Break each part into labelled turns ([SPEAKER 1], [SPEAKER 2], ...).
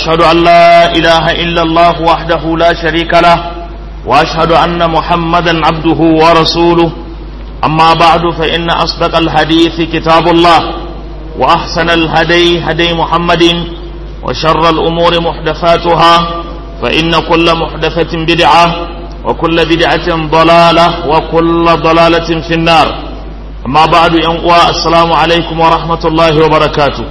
[SPEAKER 1] واشهد ان لا اله الا الله وحده لا شريك له واشهد ان محمدا عبده ورسوله اما بعد فان اصدق الحديث كتاب الله واحسن الهدي هدي محمد وشر الامور محدثاتها فان كل محدثه بدعه وكل بدعه ضلاله وكل ضلاله في النار اما بعد ينقوى السلام عليكم ورحمه الله وبركاته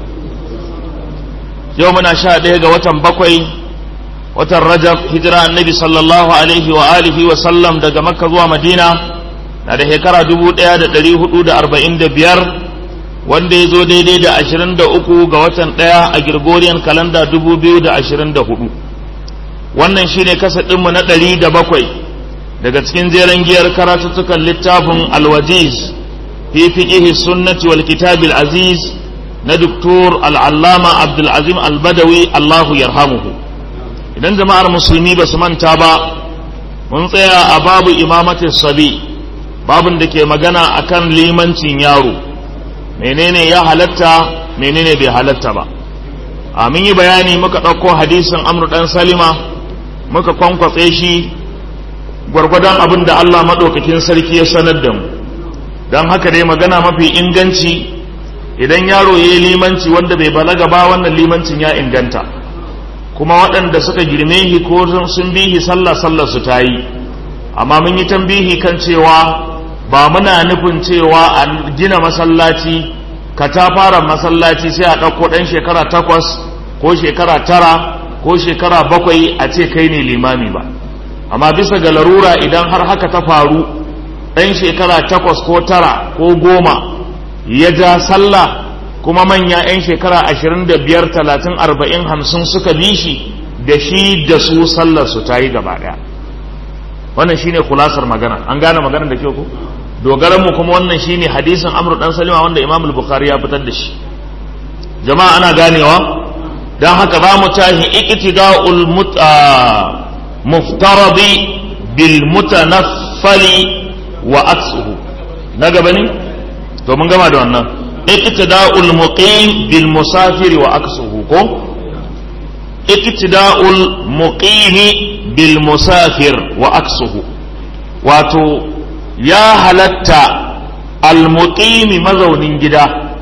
[SPEAKER 1] yau muna sha ɗaya ga watan bakwai watan rajab hijira annabi sallallahu alaihi wa alihi wa sallam daga makka zuwa madina na da shekara dubu ɗaya da ɗari hudu da arba'in da biyar wanda ya zo daidai da ashirin da uku ga watan ɗaya a girgoriyan kalanda dubu biyu da ashirin da hudu wannan shine kasa ɗinmu na ɗari da bakwai daga cikin jeren giyar karatuttukan littafin alwajiz fi fiqihi sunnati wal kitabil aziz na Duktur al'allama Abdulazim albadawi Allahu yarhamuhu idan jama'ar musulmi ba su manta ba mun tsaya a babu imamatin sabi babun da ke magana akan limancin yaro menene ya halatta menene bai halatta ba a mun yi bayani muka ɗauko hadisin amru ɗan salima muka kwankwatse shi gwargwadon abin da Allah maɗaukakin sarki ya sanar da mu don haka dai magana mafi inganci idan yaro ya yi limanci wanda bai balaga ba wannan limancin ya inganta kuma waɗanda suka girme shi ko sun bihi sallah sallar su ta yi amma mun yi tambihi kan cewa ba muna nufin cewa a gina masallaci ka ta fara masallaci sai a ɗauko ɗan shekara takwas ko shekara tara ko shekara bakwai a ce kai ne limami ba amma bisa ga larura idan har haka ta faru ɗan shekara takwas ko tara ko goma ya ja sallah kuma manya 'yan shekara ashirin da biyar talatin arba'in hamsin suka bi shi da shi da su sallar su ta yi gaba ɗaya wannan shine kulasar magana an gane magana da kyau ko dogaran mu kuma wannan shine hadisin amr dan salima wanda imam al-bukhari ya fitar da shi jama'a ana ganewa dan haka za mu tashi iqtida'ul muftaradi bil mutanaffali wa aksuhu na gaba ne to mun gama da wannan iqtida'ul muqim bil musafir wa aksuhu ko iqtida'ul muqim bil musafir wa aksuhu wato ya halatta al muqim mazaunin gida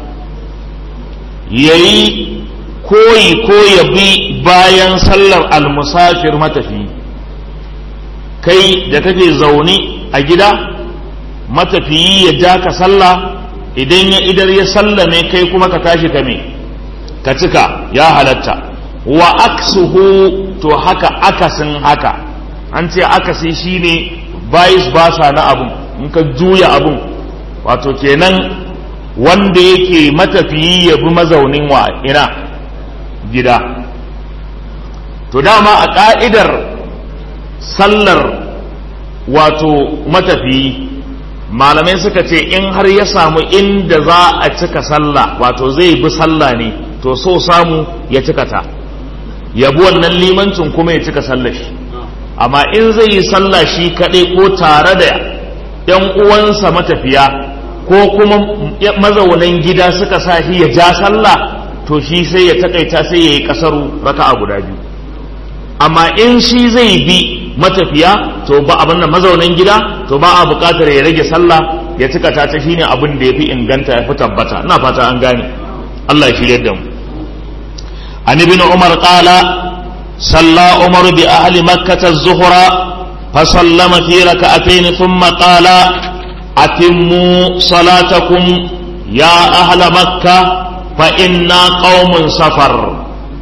[SPEAKER 1] yayi koyi ko ya bi bayan sallar al musafir matafi kai da kake zaune a gida matafiyi ya ja ka sallah idan ya idar ya sallame kai kuma ka tashi ka me ka cika ya halatta wa aksuhu to haka akasin haka an ce akasi shine bayis basa na abun in ka juya abun wato kenan wanda yake matafiyi ya bi mazaunin wa ina gida to dama a ka'idar sallar wato matafiyi malamai suka ce in har ya samu inda za a cika sallah wato zai bi sallah ne to so samu ya cika ta ya bi wannan limancin kuma ya cika sallah shi amma in zai yi sallah shi kaɗai ko tare da ‘yan uwansa matafiya ko kuma mazaunan gida suka sa shi ya ja sallah to shi sai ya takaita sai ya yi ƙasaru raka'a guda biyu amma in shi zai bi matafiya to ba abin da mazaunin gida to ba a buƙatar ya rage sallah ya cika ta ta shine abin da ya fi inganta ya fi tabbata ina fata an gane Allah ya shirye da mu an ibn umar qala salla umar bi ahli makkah az-zuhra fa sallama fi rak'atayn thumma qala atimmu salatakum ya ahla makkah fa inna qaumun safar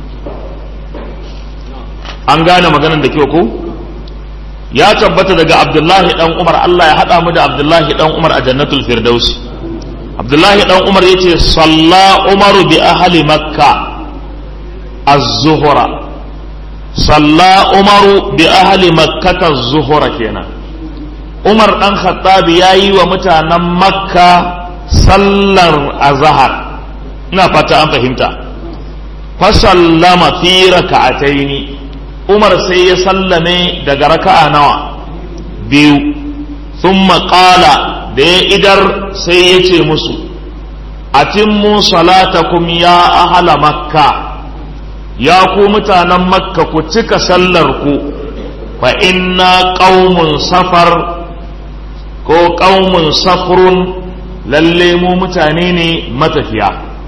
[SPEAKER 1] an gane maganar da kyau ko ya tabbata daga abdullahi dan umar Allah ya haɗa mu da abdullahi dan umar a jannatul firdausi abdullahi dan umar yace salla umaru bi ahli makka az-zuhra salla umaru bi ahli makkata az-zuhra kenan umar dan khattab yayi wa mutanen makka sallar azhar ina fata an fahimta fa sallama fi raka'ataini umar sai ya sallame daga raka'a nawa biyu thumma qala da ya idar sai ya ce musu atimmu salatakum ya ahala makka ya ku mutanen makka ku cika sallar ku fa inna qaumun safar ko qaumun safrun lalle mu mutane ne matafiya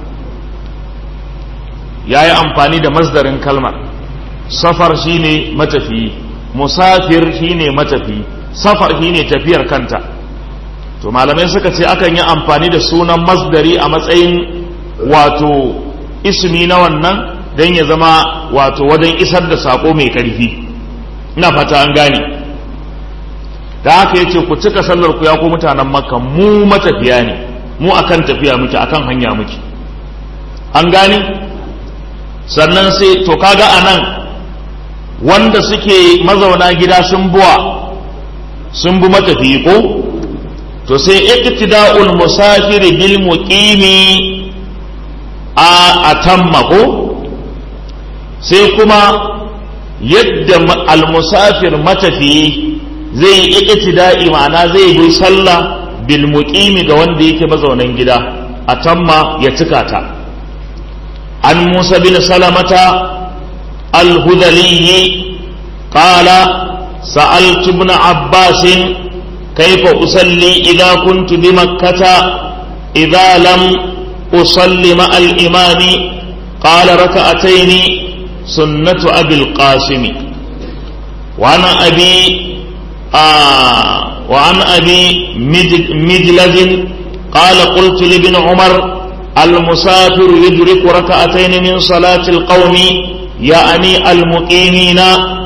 [SPEAKER 1] ya yi amfani da masdarin kalmar safar shine matafiyi musafir shine matafiyi safar shine tafiyar kanta to malamai suka ce akan yi amfani da sunan masdari a matsayin wato ismi na wannan don ya zama wato wajen isar da sako mai ƙarfi ina fata an gane da haka yace ku cika sallar ku ya ku mutanen makka mu matafiya ne mu akan tafiya muke akan hanya muke an gane sannan sai to kaga anan wanda suke mazauna gida sun buwa sun bi matafiyi ko to sai iqtida'ul musafiri bil muqimi a atamma ko sai kuma yadda al-musafir matafiyi zai yi iqtida'i ma'ana zai bi sallah bil muqimi ga wanda yake mazaunan gida atamma ya cika ta an Musa bin Salamata al-Hudali qala sa'altu ibn Abbas كيف أصلي إذا كنت بمكة إذا لم أصلي مع الإمام قال ركعتين سنة أبي القاسم وعن أبي آه وعن أبي مجلد قال قلت لابن عمر المسافر يدرك ركعتين من صلاة القوم يعني المقيمين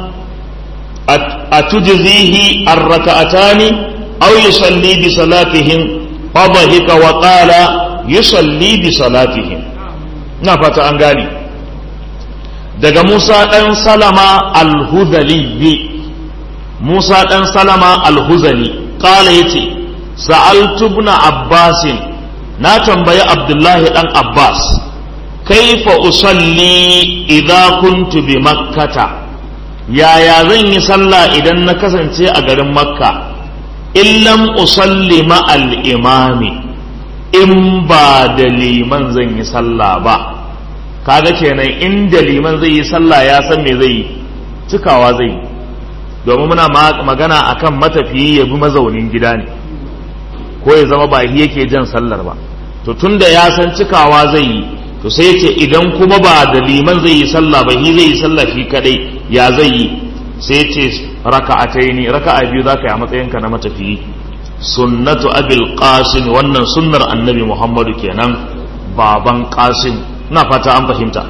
[SPEAKER 1] أتجزيه الركعتان أو يصلي بصلاتهم فضحك وقال يصلي بصلاتهم نفت أنغاني daga Musa ɗan Salama al-Hudali Musa ɗan Salama al-Huzali ƙala ya ce sa'altu ibn Abbasin na tambayi Abdullahi ɗan Abbas kaifa usalli idza kuntu bi makkata yaya zan yi sallah idan na kasance a garin makka illam usalli ma'al imami in ba da liman zan yi sallah ba kaga kenan in da liman zai yi sallah ya san me zai yi cikawa zai yi domin muna magana akan matafiyi ya bi mazaunin gida ne ko ya zama ba yake jan sallar ba to tunda ya san cikawa zai yi to sai ce idan kuma ba da liman zai yi sallah ba shi zai yi sallah shi kadai ya zai yi sai ce raka'ataini raka'a biyu zaka yi a matsayinka na matafiyi sunnatu abil qasim wannan sunnar annabi muhammadu kenan baban qasim na fata an fahimta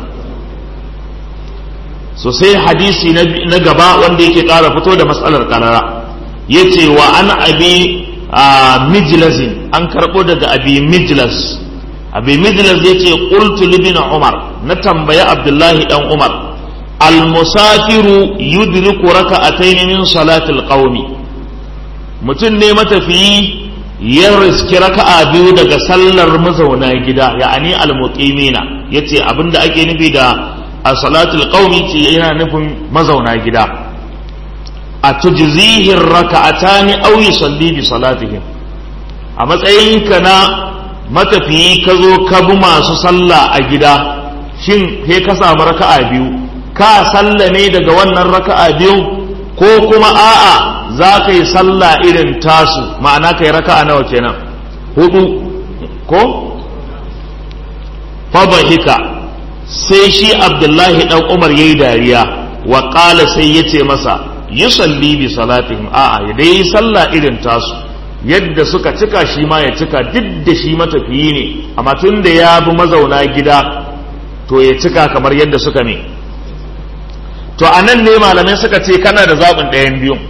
[SPEAKER 1] so sai hadisi na gaba wanda yake ƙara fito da matsalar karara yace wa an abi mijlasin an karɓo daga abi mijlas abi mijlas yace qultu libin umar na tambayi abdullahi dan umar almusafiru yudriku raka'atayn min salatil qaumi mutum ne matafiyi ya riski raka'a biyu daga sallar mazauna gida ya'ani almuqimina yace abinda ake nufi da a salatul qaumi ce yana nufin mazauna gida a tujzihi raka'atani aw yusalli bi salatihim a matsayinka na matafiyi ka zo ka bi masu sallah a gida shin he ka samu raka'a biyu ka sallame daga wannan raka'a biyu ko kuma a'a za ka yi sallah irin tasu ma'ana ka yi raka'a nawa kenan hudu ko fadahika sai shi abdullahi dan umar yayi dariya wa qala sai yace masa yusalli bi salatihim a'a ya dai sallah irin tasu yadda suka cika shi ma ya cika duk da shi matafiyi ne amma tun da ya bi mazauna gida to ya cika kamar yadda suka ne to a nan ne malamai suka ce kana da zaɓin ɗayan biyun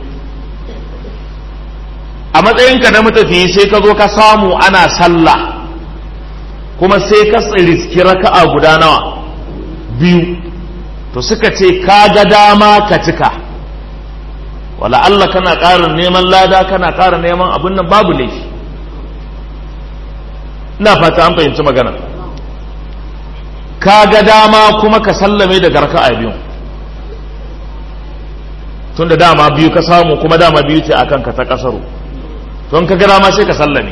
[SPEAKER 1] a matsayinka na matafiyi sai ka zo ka samu ana sallah kuma sai ka riski raka'a guda nawa biyu to suka ce ka ga dama ka cika wala Allah kana ƙara neman lada kana ƙara neman abin nan babu laifi ina fata an fahimci magana ka ga dama kuma ka sallame daga raka'a biyu tun da dama biyu ka samu kuma dama biyu ce akan ka ta kasaru don ka ga dama sai ka sallame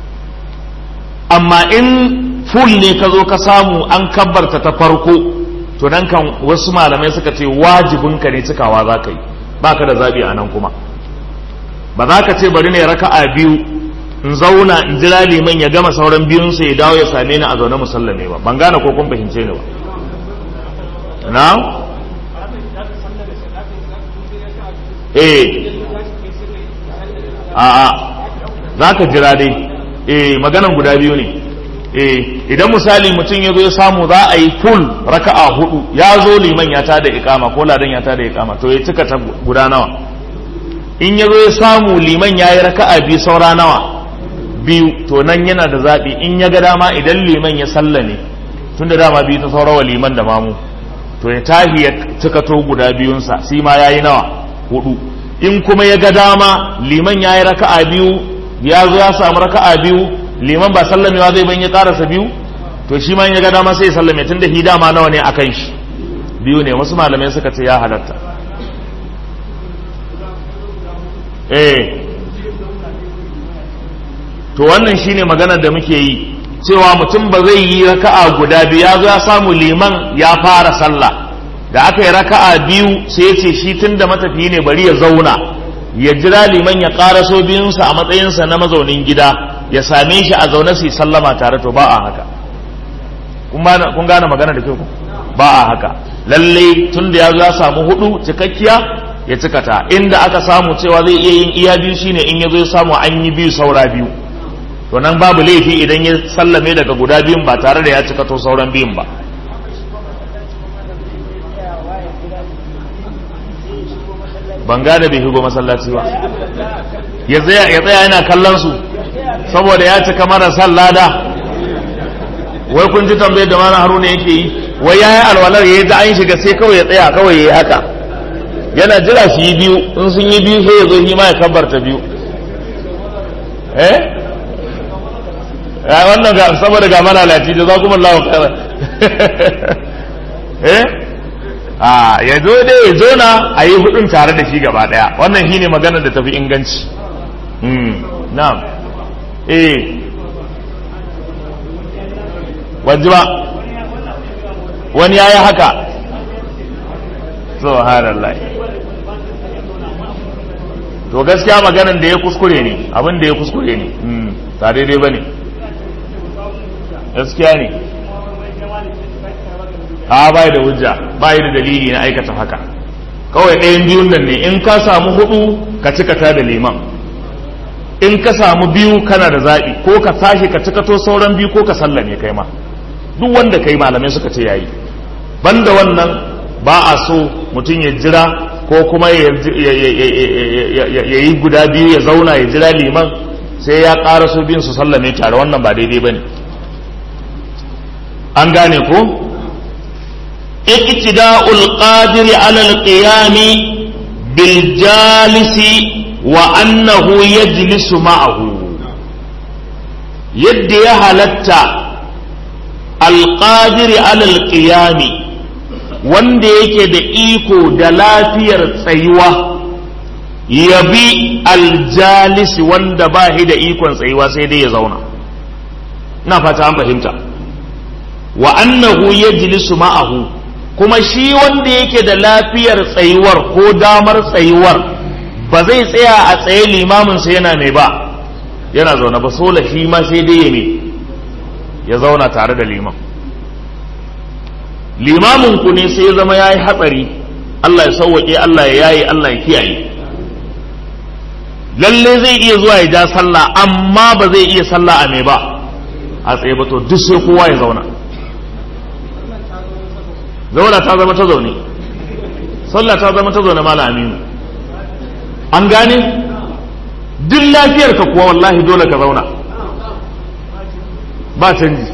[SPEAKER 1] amma in full ne ka zo ka samu an kabbarta ta farko to nan kan wasu malamai suka ce wajibinka ne cikawa za ka yi baka da zabi a nan kuma ba za ka ce bari ne raka'a biyu in zauna in jira liman ya gama sauran biyun sai ya dawo ya same ni a zaune musallame ba ban gane ko kun fahimce ni ba na eh a'a za ka jira dai eh maganan guda biyu ne eh idan misali mutum ya zo ya samu za a yi full raka'a hudu ya zo liman ya tada ikama ko ladan ya tada ikama to ya cika ta guda nawa in ya zo ya samu liman ya yi raka'a biyu saura nawa biyu to nan yana da zaɓi in ya ga dama idan liman ya sallame tun da dama biyu ta saurawa liman da mamu to ya tahi ya cika to guda biyunsa shi ma ya yi nawa hudu in kuma ya ga dama liman ya yi raka'a biyu ya zo ya samu raka'a biyu liman ba sallamewa zai ban ya karasa biyu to shi ma ya ga dama sai ya sallame tun da hidama nawa ne a kan shi biyu ne wasu malamai suka ce ya halatta eh to wannan shine maganar da muke yi cewa mutum ba zai yi raka'a guda biyu ya zo ya samu liman ya fara sallah da aka yi raka'a biyu sai ya ce shi tun da matafiyi ne bari ya zauna ya jira liman ya ƙaraso biyunsa a matsayinsa na mazaunin gida ya same shi a zaune su sallama tare to ba a haka kun gane magana da kyau ba a haka lalle tun da ya zo ya samu hudu cikakkiya ya cikata inda aka samu cewa zai iya yin iya biyu shine in ya zo ya samu an yi biyu saura biyu to nan babu laifi idan ya sallame daga guda biyun ba tare da ya cikato sauran biyun ba ban gane bai shigo masallaci ba ya tsaya yana kallon su saboda ya cika marasa lada wai kun ji tambayar da mana haruna yake yi wai ya yi alwalar ya yi da an shiga sai kawai ya tsaya kawai ya yi haka yana jira su yi biyu in sun yi biyu sai ya zo ma ya kabbarta biyu eh ya wannan ga saboda ga mana lati da za kuma lawa kara eh a ya zo dai ya zo na a yi hudun tare da shi gaba daya wannan shine maganar da tafi inganci na'am eh wajiba wani yayi haka subhanallah to gaskiya maganan da ya kuskure ne abin da ya kuskure ne ta daidai bane gaskiya ne a bai da hujja bai da dalili na aikata haka kawai ɗayan biyun nan ne in ka samu hudu ka cika ta da liman in ka samu biyu kana da zaɓi ko ka tashi ka cikato sauran biyu ko ka sallame kai ma duk wanda kai malamai suka ce yayi banda wannan ba a so mutum ya jira ko kuma ya yi guda biyu ya zauna ya jira liman sai ya ƙara so biyun su sallame tare wannan ba daidai ba ne an gane ko iqtida'ul qadiri ala al-qiyami bil jalisi wa annahu yajlisu ma'ahu yadda ya halatta al-qadiri ala al-qiyami wanda yake da iko da lafiyar tsayuwa ya bi aljalisi wanda ba shi da ikon tsayuwa sai dai ya zauna na fata an fahimta wa annahu yajlisu ma'ahu kuma shi wanda yake da lafiyar tsayuwar ko damar tsayuwar ba zai tsaya a tsaye limamin sa yana mai ba yana zaune ba sola shi ma sai dai ya me ya zauna tare da liman limamin ku ne sai ya zama ya yi hatsari Allah ya sauwaƙe Allah ya yayi Allah ya kiyaye lalle zai iya zuwa ya ja sallah amma ba zai iya sallah a mai ba a tsaye ba to duk sai kowa ya zauna zauna ta zama ta zaune sallah ta zama ta zaune mala aminu an gane duk lafiyar ka kuwa wallahi dole ka zauna ba canji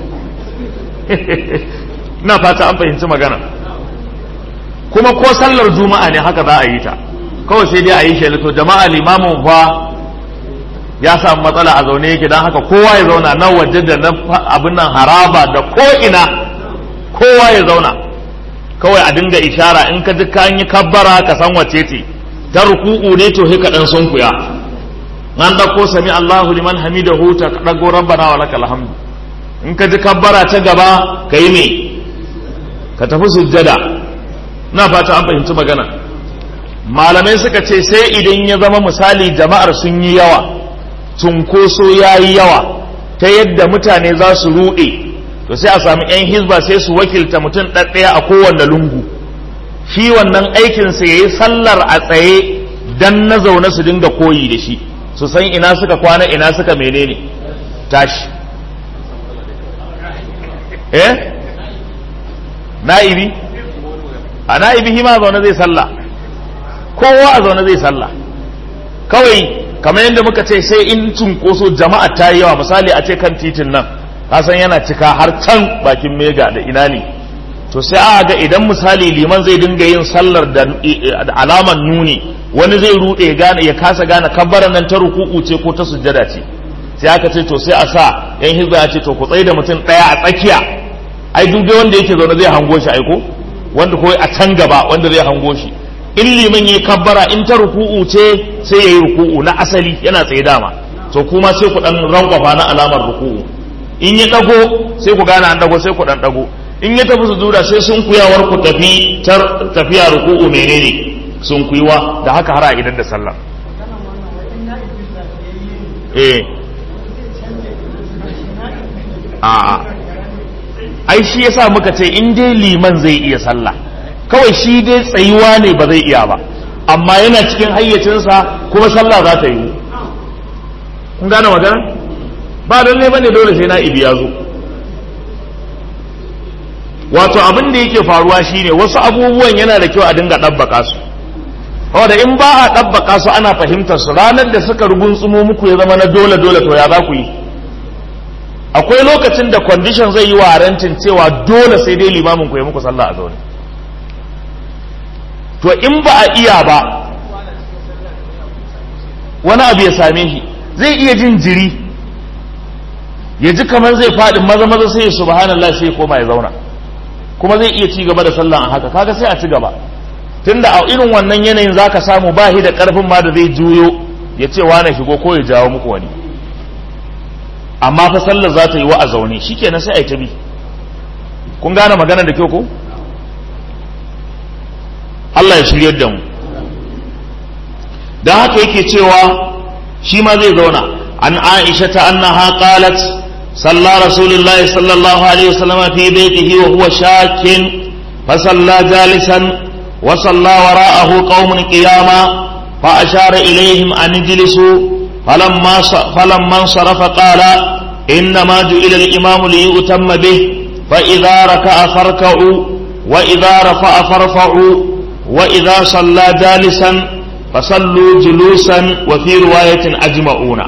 [SPEAKER 1] ina fata an fahimci magana kuma ko sallar juma'a ne haka za a yi ta kawai sai dai a yi shi to jama'a limamin fa ya samu matsala a zaune yake don haka kowa ya zauna na waje da na abin nan haraba da ko ina kowa ya zauna kawai a dinga ishara in ka ji ka yi kabbara ka san wace ce ta ruku'u ne to hika dan sunkuya an dauko sami Allahu liman hamidahu ta dago rabbana wa lakal hamdu in ka ji kabbara ta gaba ka yi me ka tafi sujjada na fata an fahimci magana malamai suka ce sai idan ya zama misali jama'ar sun yi yawa cunkoso ya yi yawa ta yadda mutane za su ruɗe to sai a sami 'yan hizba sai su wakilta mutum ɗaɗɗaya a kowanne lungu shi wannan aikinsa ya yi sallar a tsaye dan na zaune su dinga koyi da shi su san ina suka kwana ina suka menene tashi eh na'ibi a na'ibi hima zaune zai sallah kowa a zaune zai sallah kawai kamar yadda muka ce sai in cunkoso jama'a ta yi yawa misali a ce kan titin nan kasan yana cika har can bakin mega da ina ne to sai a ga idan misali liman zai dinga yin sallar da alaman nuni wani zai rude ya gane ya kasa gane kabbaran nan ta ruku'u ce ko ta sujjada ce sai aka ce to sai a sa yan hizba ya ce to ku tsaye da mutum daya a tsakiya ai duk dai wanda yake zaune zai hango shi aiko wanda ko a can gaba wanda zai hango shi in liman yayi kabbara in ta ruku'u ce sai yayi ruku'u na asali yana tsaye dama to kuma sai ku dan rankwafa na alamar ruku'u in ya dago sai ku gane an dago sai ku dan dago in ya tafi sujuda sai sun kuyawar ku tafi tafiya ruku'u menene sun kuiwa da haka har a idan da sallah eh a'a ai shi yasa muka ce in dai liman zai iya sallah kawai shi dai tsayuwa ne ba zai iya ba amma yana cikin hayyacinsa kuma sallah za ta yi kun gane magana ba lalle bane dole sai na ibi ya zo wato abin da yake faruwa shine wasu abubuwan yana da kyau a dinga ɗabbaka su saboda in ba a ɗabbaka su ana fahimtar su ranar da suka rugunsumo muku ya zama na dole dole to ya za ku yi akwai lokacin da condition zai yi warantin cewa dole sai dai limamin ku ya muku sallah a zaune to in ba a iya ba wani abu ya same shi zai iya jin jiri ya ji kamar zai faɗi maza maza sai ya subhanallah sai ya koma ya zauna kuma zai iya ci gaba da sallah a haka kaga sai a ci gaba tunda a irin wannan yanayin zaka samu ba shi da karfin ma da zai juyo ya ce wane shigo ko ya jawo muku wani amma fa sallar za ta yi wa a zaune shikenan sai a yi ta bi kun gane magana da kyau ko Allah ya shiryar da mu dan haka yake cewa shi ma zai zauna an Aisha ta annaha qalat صلى رسول الله صلى الله عليه وسلم في بيته وهو شاك فصلى جالسا وصلى وراءه قوم قياما فأشار إليهم أن اجلسوا فلما فلما انصرف قال إنما جئل الإمام ليؤتم به فإذا ركع فاركعوا وإذا رفع فارفعوا وإذا صلى جالسا فصلوا جلوسا وفي رواية أجمعون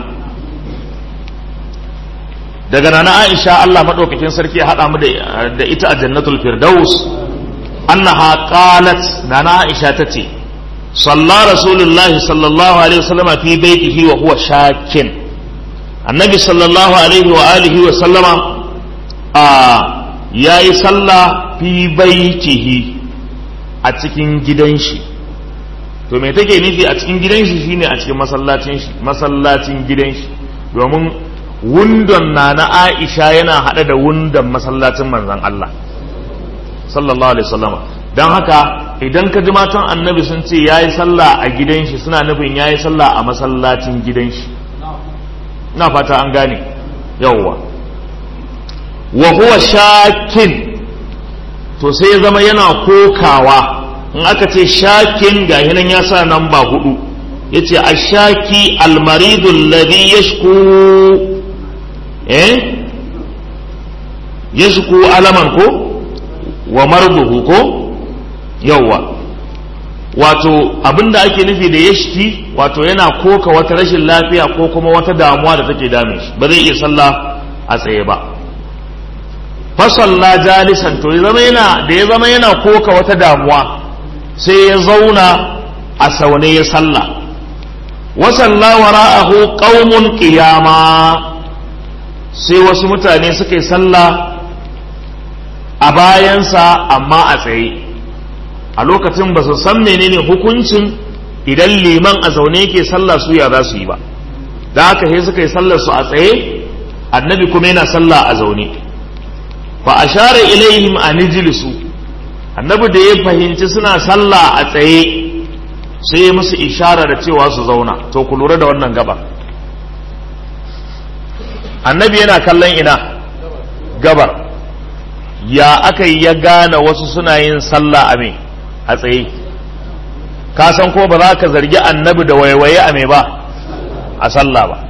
[SPEAKER 1] daga nana Aisha Allah madaukakin sarki ya hada mu da ita a jannatul firdaus annaha qalat nana Aisha tace salla rasulullahi sallallahu alaihi wasallam fi baitihi wa huwa shakin annabi sallallahu alaihi wa alihi wa sallama a yayi sallah fi baitihi a cikin gidan shi to me take nufi a cikin gidan shi shine a cikin masallacin shi masallacin gidan shi domin wundon na na Aisha yana haɗe da wundon masallacin manzan Allah sallallahu alaihi wasallama don haka idan ka ji matan annabi sun ce ya yi sallah a gidan shi suna nufin ya yi sallah a masallacin gidan shi na fata an gane yawwa wa huwa shakin to sai ya zama yana kokawa in aka ce shakin ga nan ya sa nan ba hudu yace ashaki almaridu alladhi yashku eh yashku alaman ko wa marduhu ko yawwa wato abinda ake nufi da yashki wato yana koka wata rashin lafiya ko kuma wata damuwa da take dame shi ba zai iya sallah a tsaye ba fasalla jalisan to ya zama yana da ya zama yana koka wata damuwa sai ya zauna a saune ya salla wasalla wara'ahu qaumun qiyama sai wasu mutane suka yi sallah a bayansa amma a tsaye a lokacin ba su san menene hukuncin idan liman a zaune yake sallah su ya za su yi ba da haka sai suka yi sallar su a tsaye annabi kuma yana sallah a zaune fa ashara ilaihim an ijlisu annabi da ya fahimci suna sallah a tsaye sai ya musu ishara da cewa su zauna to ku lura da wannan gaba annabi yana kallon ina gabar ya aka yi ya gane wasu suna yin sallah a me a tsaye ka san ko ba za ka zargi annabi da waiwaye a me ba a sallah ba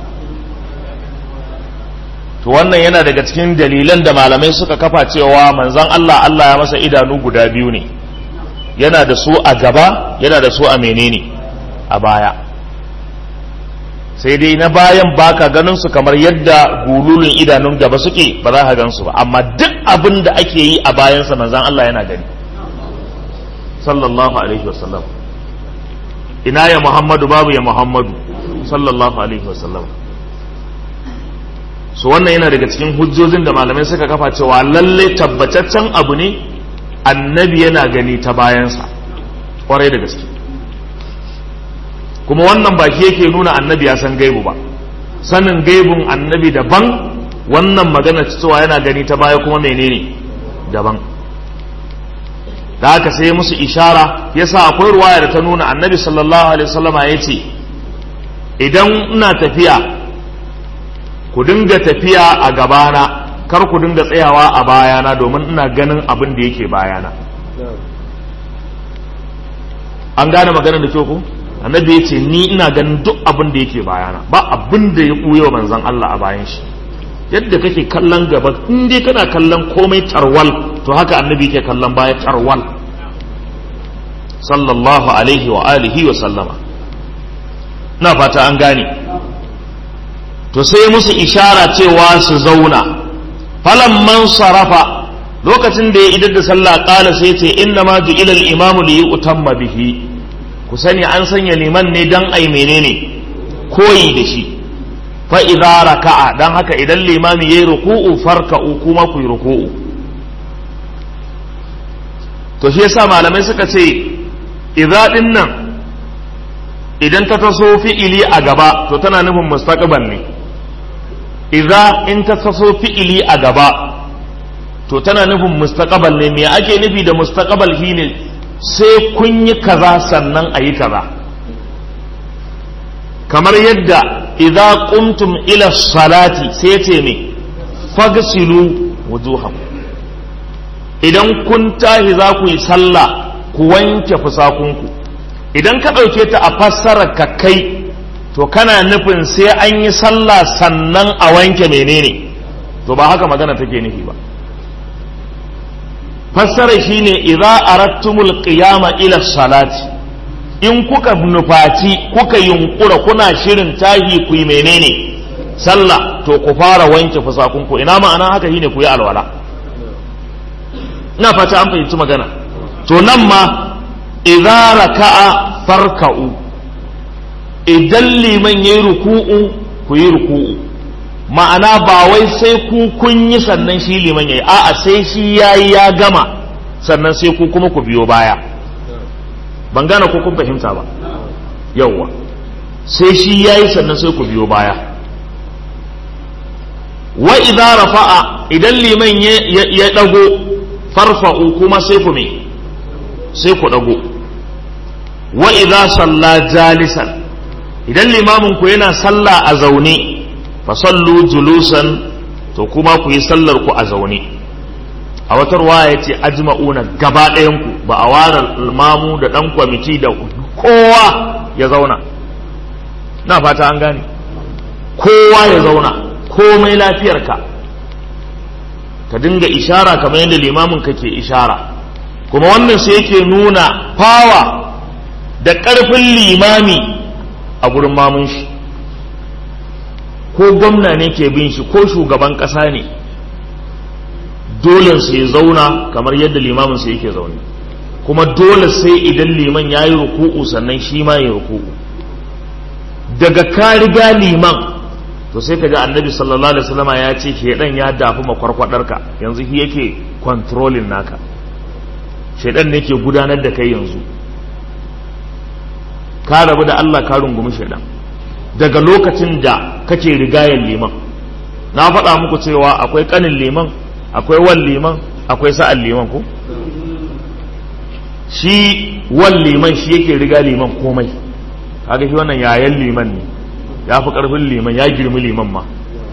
[SPEAKER 1] to wannan yana daga cikin dalilan da malamai suka kafa cewa manzon Allah Allah ya masa idanu guda biyu ne yana da su a gaba yana da su a menene a baya sai dai na bayan baka ganin su kamar yadda gululun idanun gaba suke ba za ka gan su ba amma duk abin da ake yi a bayansa manzon Allah yana gani sallallahu alaihi wasallam ina ya Muhammadu babu ya Muhammadu sallallahu alaihi wasallam su wannan yana daga cikin hujjojin da malamai suka kafa cewa lalle tabbataccen abu ne annabi yana gani ta bayansa kwarai da gaske kuma wannan baki yake nuna annabi ya san gaibu ba sanin gaibun annabi daban wannan magana cewa yana gani ta baya kuma menene daban da haka sai musu ishara yasa akwai ruwaya da ta nuna annabi sallallahu alaihi wasallama ya ce idan ina tafiya ku dinga tafiya a gabana kar ku dinga tsayawa a bayana domin ina ganin abin da yake bayana an gane maganar da kyau ku annabi ya ce ni ina ganin duk abin da yake bayana ba abin da ya ɓuya manzon Allah a bayan shi yadda kake kallon gaba in dai kana kallon komai tarwal to haka annabi yake kallon baya tarwal sallallahu alaihi wa alihi wa sallama ina fata an gane to sai musu ishara cewa su zauna man sarafa lokacin da ya idar da sallah kala sai ce inna ma ju'ila al-imamu li yutamma bihi ku sani an sanya liman ne dan ai menene koyi da shi fa idza raka'a dan haka idan limami yayi ruku'u farka'u kuma ku yi ruku'u to shi yasa malamai suka ce idza din nan idan ta taso fi'ili a gaba to tana nufin mustaqbal ne idza in ta taso fi'ili a gaba to tana nufin mustaqbal ne me ake nufi da mustaqbal shine sai kun yi kaza sannan a yi kaza kamar yadda idza qumtum ila salati sai ce me fagsilu wujuhakum idan kun tahi za ku yi sallah ku wanke fusakunku idan ka ɗauke ta a fassarar ka kai to kana nufin sai an yi sallah sannan a wanke menene to ba haka magana take nufi ba fassara shine idza arattumul qiyama ila salati in kuka nufaci kuka yunkura kuna shirin tahi ku yi menene sallah to ku fara wanke fusakunku ina ma'ana haka shine ku yi alwala ina fata an fahimci magana to nan ma idza raka'a farka'u idan liman yayi ruku'u ku yi ruku'u ma'ana ba wai sai ku kun yi sannan shi liman yayi a'a sai shi yayi ya gama sannan sai ku kuma ku biyo baya ban gane ko kun fahimta ba yawwa sai shi yayi sannan sai ku biyo baya wa idza rafa'a idan liman ya dago farfa'u kuma sai ku me sai ku dago wa idza salla jalisan idan limamin ku yana sallah a zaune fa sallu julusan to kuma ku yi sallar ku a zaune a wata ruwaya yace ajma'una gaba ɗayan ku ba a ware limamu da dan kwamiti da kowa ya zauna na fata an gane kowa ya zauna komai lafiyarka ka dinga ishara kamar yadda limamin ka ke ishara kuma wannan sai yake nuna fawa da ƙarfin limami a gurin mamun shi ko gwamna ne ke bin shi ko shugaban ƙasa ne dole sai zauna kamar yadda limamin sai yake zaune kuma dole sai idan liman ya yi ruku'u sannan shi ma ya ruku'u daga ka riga liman to sai ka ji annabi sallallahu alaihi wasallama ya ce shedan ya dafi makwarkwadarka yanzu shi yake controlling naka shedan ne ke gudanar da kai yanzu ka rabu da Allah ka rungumi shedan daga lokacin da kake rigayen liman na faɗa muku cewa akwai kanin liman akwai wan liman akwai sa'an liman ko shi wan liman shi yake riga liman komai kaga shi wannan yayan liman ne ya fi karfin liman ya girmi liman ma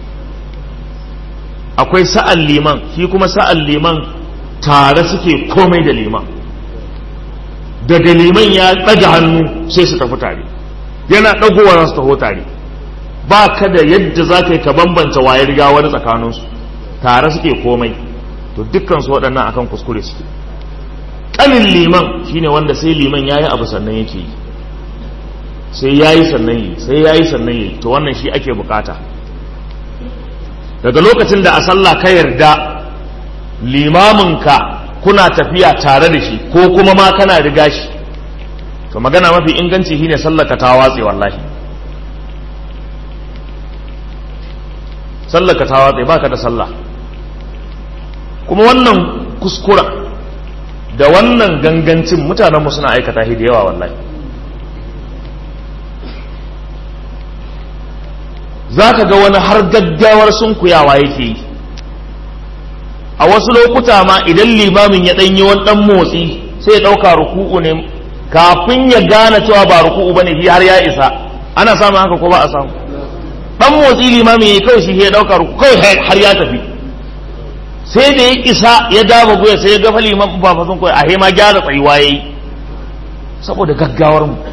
[SPEAKER 1] akwai sa'an liman shi kuma sa'an liman tare suke komai da liman daga liman ya ɗaga hannu sai su tafi tare yana ɗagowa za su taho tare ba ka da yadda za ka yi ka bambanta waye riga wani tsakaninsu tare suke komai to dukkansu waɗannan akan kuskure suke ƙanin liman shine wanda sai liman ya yi abu sannan yake yi sai ya yi sannan yi sai ya yi sannan yi to wannan shi ake bukata daga lokacin da a sallah ka yarda limaminka kuna tafiya tare da shi ko kuma ma kana riga shi to magana mafi inganci shine sallaka ta watse wallahi sallaka ta watse baka da sallah kuma wannan kuskura da wannan gangancin mutanenmu suna aikata shi da yawa wallahi za ka ga wani har gaggawar sunkuyawa yake yi a wasu lokuta ma idan limamin ya ɗanyi wani ɗan motsi sai ya ɗauka ruku'u ne kafin ya gane cewa ba ruku'u ba ne har ya isa ana samun haka ko ba a samu ɗan motsi limamin ya kawai shi ya ɗauka ruku'u kawai har ya tafi sai da ya isa ya dama guya sai ya gafa liman ba fasin kawai a ma gyara tsayuwa ya yi saboda gaggawar mu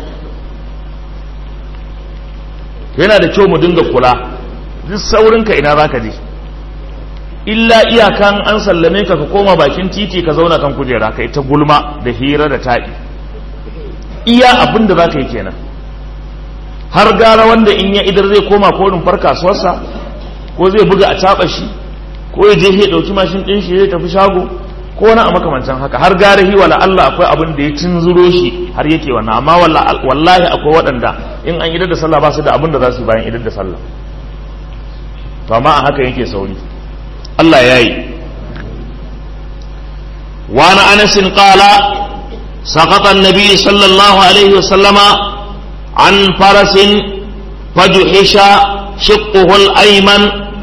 [SPEAKER 1] yana da kyau mu dinga kula duk saurinka ina za ka je illa iyakan an sallame ka ka koma bakin titi ka zauna kan kujera ka ita gulma da hira da taɗi iya abin da za ka yi kenan har gara wanda in ya idar zai koma ko rumfar kasuwarsa ko zai buga a caɓa shi ko ya je ya ɗauki mashin ɗin shi zai tafi shago ko wani a makamancin haka har gara hi wala Allah akwai abin da ya tunzuro shi har yake wannan amma wallahi akwai waɗanda in an idar da sallah ba su da abin da za su bayan idar da sallah to amma a haka yake sauri Allah ya yi وعن أنس قال سقط النبي صلى الله عليه وسلم عن فرس فجحش شقه الأيمن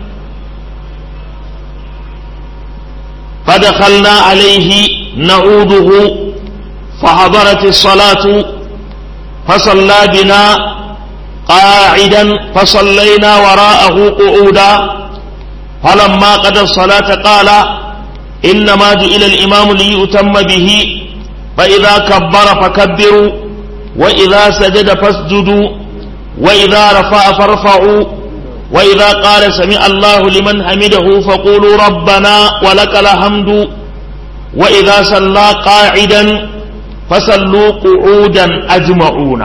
[SPEAKER 1] فدخلنا عليه نعوده فحضرت الصلاة فصلى بنا قاعدا فصلينا وراءه قعودا فلما قضى الصلاة قال إنما جئل الإمام ليؤتم به فإذا كبر فكبروا وإذا سجد فاسجدوا وإذا رفع فارفعوا وإذا قال سمع الله لمن حمده فقولوا ربنا ولك الحمد وإذا صلى قاعدا فصلوا قعودا أجمعون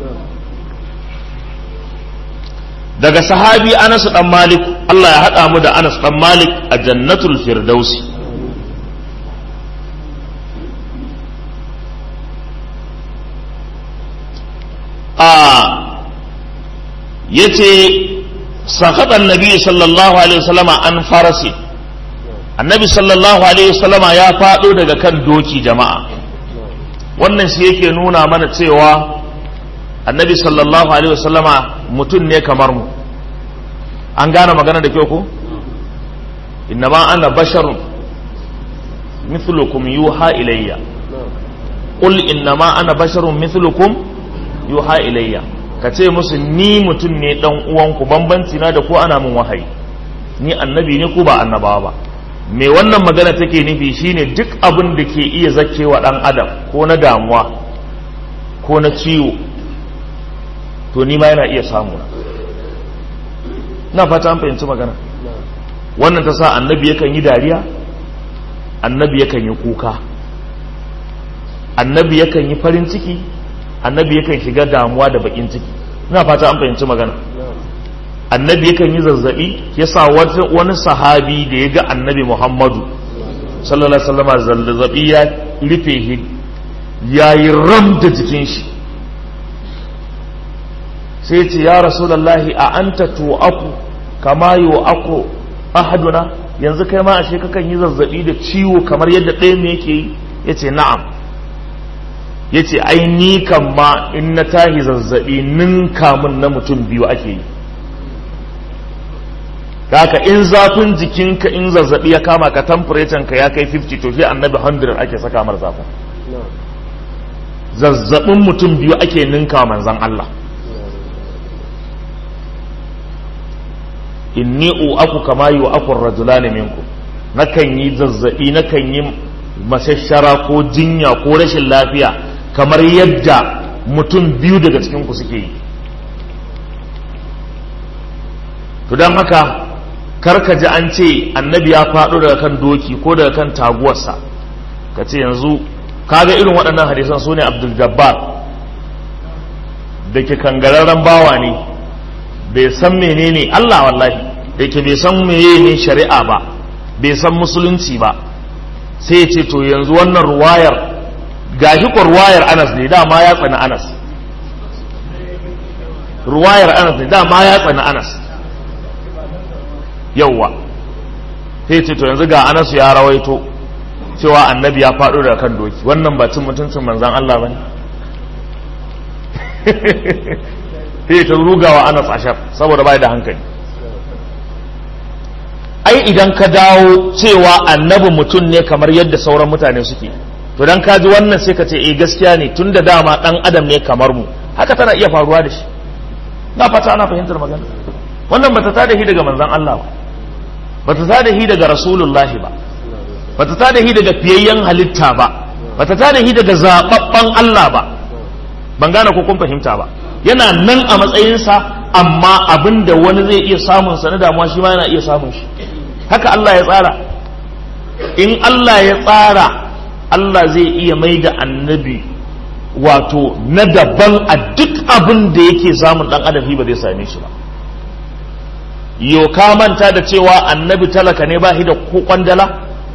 [SPEAKER 1] daga sahabi Anas dan Malik Allah ya haɗa mu da Anas dan Malik a jannatul firdausi a yace sakata annabi sallallahu alaihi wasallama an farasi annabi sallallahu alaihi wasallama ya faɗo daga kan doki jama'a wannan shi yake nuna mana cewa annabi sallallahu alaihi wasallama mutum ne kamar mu an gane magana da kyau ko innama ana basharun mithlukum yuha ilayya qul innama ana basharun mithlukum yuha ilayya ka ce musu ni mutum ne dan uwanku bambanci na da ko ana min wahayi ni annabi ne ko ba annabawa ba me wannan magana take nufi shine duk abin da ke iya zakewa dan adam ko na damuwa ko na ciwo to ni ma yana iya samu na fata an fahimci magana wannan ta sa annabi yakan yi dariya annabi yakan yi kuka annabi yakan yi farin ciki annabi yakan shiga damuwa da bakin ciki ina fata an fahimci magana annabi yakan yi zazzabi yasa wani sahabi da ya ga annabi muhammadu sallallahu alaihi wasallam zazzabi ya rufe shi ya yi ram da jikin shi sai ce ya rasulullahi a anta tu'aku kama yu'aku ahaduna yanzu kai ma ashe kakan yi zazzabi da ciwo kamar yadda ɗaya me yake yi yace na'am ya ce ai ni kan ma in na tahi zazzabi ninka min na mutum biyu ake yi haka in zafin jikinka in zazzabi ya kama ka temperature ka ya kai 50 to shi annabi 100 ake saka mar zafin zazzabin mutum biyu ake ninka manzan Allah inni u'aku kama yi wa'akun rajulani minku nakan yi zazzabi nakan yi masashara ko jinya ko rashin lafiya kamar yadda mutum biyu daga cikinku suke yi to don haka karka ji an ce annabi ya faɗo daga kan doki ko daga kan taguwarsa ka ce yanzu kaga irin waɗannan hadisan su ne abdul jabbar da ke kangararren bawa ne bai san menene Allah wallahi da ke bai san menene shari'a ba bai san musulunci ba sai ya ce to yanzu wannan ruwayar gashi ko ruwayar anas ne dama ya tsani anas ruwayar anas ne dama ya tsani anas yauwa sai ce to yanzu ga anasu ya rawaito cewa annabi ya faɗo daga kan doki wannan ba cin mutuncin manzan Allah ba ne sai ta rugawa anas ashar saboda bai da hankali ai idan ka dawo cewa annabi mutum ne kamar yadda sauran mutane suke to dan ka ji wannan sai ka ce eh gaskiya ne tun da dama dan adam ne kamar mu haka tana iya faruwa da shi na fata ana fahimtar magana wannan bata tada shi daga manzan Allah ba bata tada shi daga rasulullahi ba bata tada shi daga fiyayyen halitta ba bata tada shi daga zababban Allah ba ban gane ko kun fahimta ba yana nan a matsayinsa amma abin da wani zai iya samun sa na damuwa shi ma yana iya samun shi haka Allah ya tsara in Allah ya tsara Allah zai iya mai da annabi wato na daban a duk abin da yake samun dan adam ba zai same shi ba yo ka manta da cewa annabi talaka ne ba shi da ko kwandala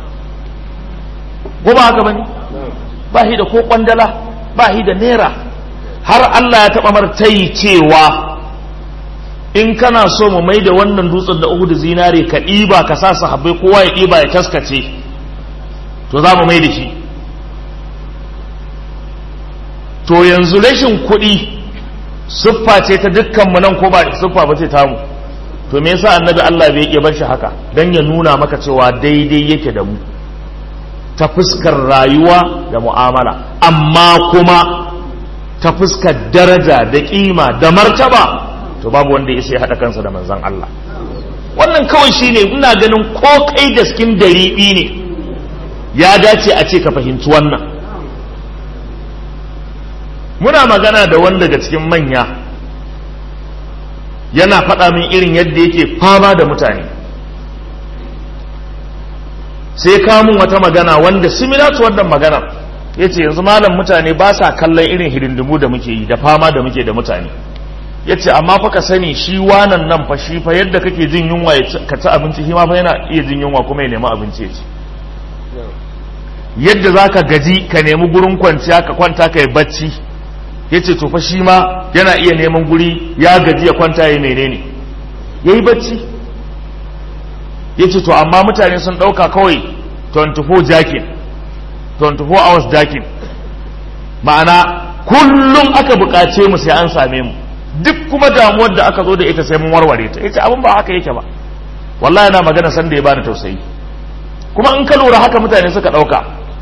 [SPEAKER 1] ko ba haka bane ba shi da ko kwandala ba shi da naira har Allah ya taɓa martayi cewa in kana so mu mai da wannan dutsen da uku da zinare ka ɗiba ka sa sahabbai kowa ya ɗiba ya taskace to za mu mai da shi to yanzu rashin kuɗi siffa ce ta dukkanmu nan ko ba siffa ba ce tamu to me yasa annabi Allah bai iya bar shi haka dan ya nuna maka cewa daidai yake da mu ta fuskar rayuwa da mu'amala amma kuma ta fuskar daraja da kima da martaba to babu wanda ya sai haɗa kansa da manzan Allah wannan kawai shine ina ganin ko kai da skin dariɓi ne ya dace a ce ka fahimci wannan muna magana da wanda daga cikin manya yana faɗa min irin yadda yake fama da mutane sai kamun wata magana wanda similar to wannan magana ya ce yanzu malam mutane ba sa kallon irin hidindimu da muke yi da fama da muke da mutane ya ce amma fa ka sani shi wanan nan fa shi fa yadda kake jin yunwa ka ci abinci shi ma fa yana iya jin yunwa kuma ya nemi abinci ya ci yadda za ka gaji ka nemi gurin kwanciya ka kwanta ka yi bacci ya ce to fa shi ma yana iya neman guri ya gaji ya kwanta ya yi menene ya yi bacci ya ce to amma mutane sun ɗauka kawai 24 jakin 24 hours jakin ma'ana kullum aka buƙace mu sai an same mu duk kuma damuwar da aka zo da ita sai mun warware ta yace abin ba haka yake ba wallahi yana magana san da ya bani tausayi kuma in ka lura haka mutane suka ɗauka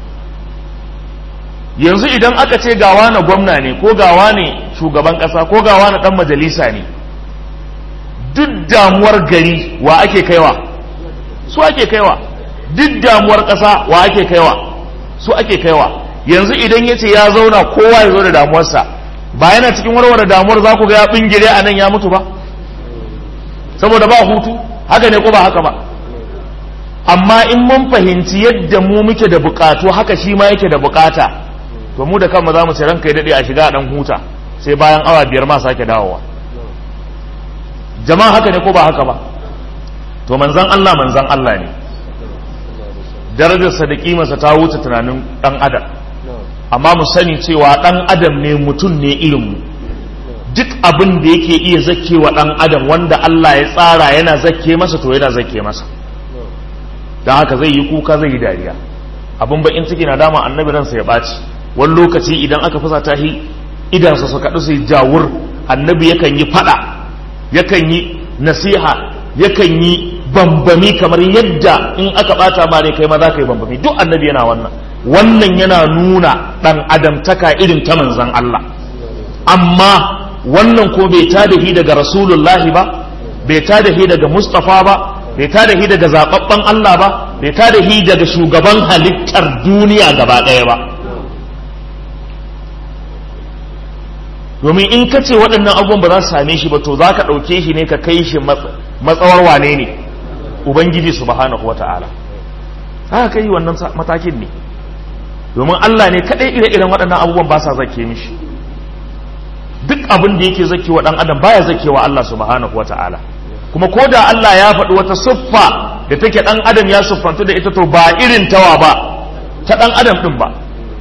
[SPEAKER 1] yanzu idan aka ce gawa na gwamna ne ko gawa ne shugaban ƙasa ko gawa na ɗan majalisa ne duk damuwar gari wa ake kaiwa su ake kaiwa duk damuwar ƙasa wa ake kaiwa su ake kaiwa yanzu idan ya ce ya zauna kowa ya zo da damuwarsa ba yana cikin warware damuwar za ku ga ya bingire a nan ya mutu ba saboda ba hutu haka ne ko ba haka ba amma in mun fahimci yadda mu muke da bukatu haka shi ma yake da bukata to mu da kanmu za mu ce ranka ya daɗe a shiga a ɗan huta sai bayan awa biyar ma sake dawowa jama'a haka ne ko ba haka ba to manzan Allah manzan Allah ne darajarsa da kimarsa ta wuce tunanin ɗan adam amma mu sani cewa ɗan adam ne mutum ne irinmu duk abin da yake iya zake wa ɗan adam wanda Allah ya tsara yana zake masa to yana zake masa don haka zai yi kuka zai yi dariya abin bakin ciki na dama annabi ransa ya ɓaci wani lokaci idan aka fasa ta shi idansa su kaɗu su yi jawur annabi yakan yi faɗa yakan yi nasiha yakan yi bambami kamar yadda in aka ɓata ma ne kai ma za ka yi bambami duk annabi yana wannan wannan yana nuna ɗan adamtaka irin ta manzan Allah amma wannan ko bai ta da daga rasulullahi ba bai ta da daga mustafa ba bai ta da daga zaɓaɓɓen Allah ba bai ta da daga shugaban halittar duniya gaba ɗaya ba domin in ka ce waɗannan abubuwan ba za su same shi ba to za ka ɗauke shi ne ka kai shi matsawar wane ne ubangiji subhanahu wata'ala haka kai wannan matakin ne domin Allah ne kaɗai ire-iren waɗannan abubuwan ba sa zake mishi duk abin da yake zake wa ɗan adam baya zake wa Allah subhanahu wata'ala kuma ko da Allah ya faɗi wata siffa da take ɗan adam ya siffantu da ita to ba irin tawa ba ta ɗan adam ɗin ba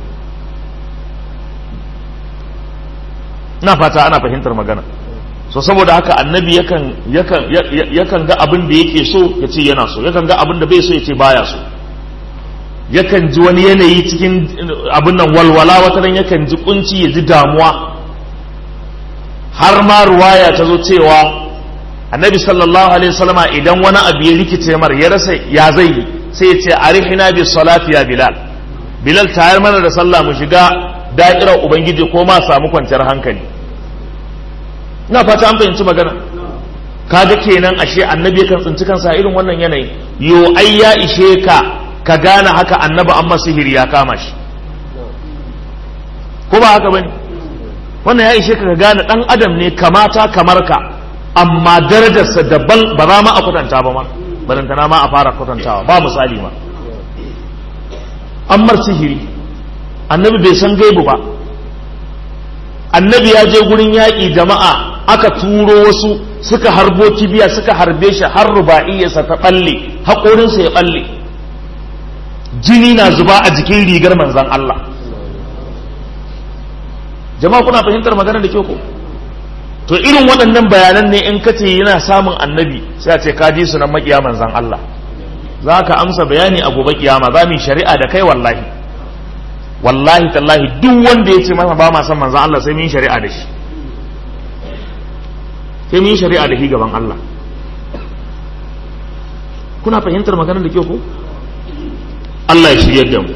[SPEAKER 1] na fata ana fahimtar magana so saboda haka annabi yakan yakan yakan ga abin da yake so ya ce yana so yakan ga abin da bai so ya ce baya so yakan ji wani yanayi cikin abin nan walwala wata nan yakan ji kunci ya ji damuwa har ma ruwaya ta zo cewa annabi sallallahu alaihi wasallama idan wani abu ya rikice mar ya rasa ya zai yi sai ya ce arihina bi salati ya bilal bilal tayar mana da sallah mu shiga da'irar ubangiji ko ma samu kwanciyar hankali ina fata an fahimci magana kaga kenan ashe annabi kan tsinci kansa irin wannan yanayi yo ai ya ishe ka ka gane haka annabi amma sihiri ya kama shi ko ba haka bane wannan ya ishe ka ka gane dan adam ne kamata kamar ka amma darajarsa daban ba za ma a kwatanta ba ma barantana ma a fara kwatantawa ba misali ma ammar sihiri annabi bai san gaibu ba annabi ya je gurin yaƙi jama'a aka turo wasu suka harbo kibiya suka harbe shi har ruba'iyyarsa ta ɓalle haƙorinsa ya ɓalle jini na zuba a jikin rigar manzan Allah jama'a kuna fahimtar magana da kyau ko to irin waɗannan bayanan ne in kace yana samun annabi sai a ce ka ji su nan makiya manzan Allah za ka amsa bayani a gobe kiyama za mu yi shari'a da kai wallahi wallahi tallahi duk wanda ya ce masa ba ma san manzan Allah sai mun yi shari'a da shi sai mun yi shari'a da shi gaban Allah kuna fahimtar maganar da kyau ko Allah ya shiryar da mu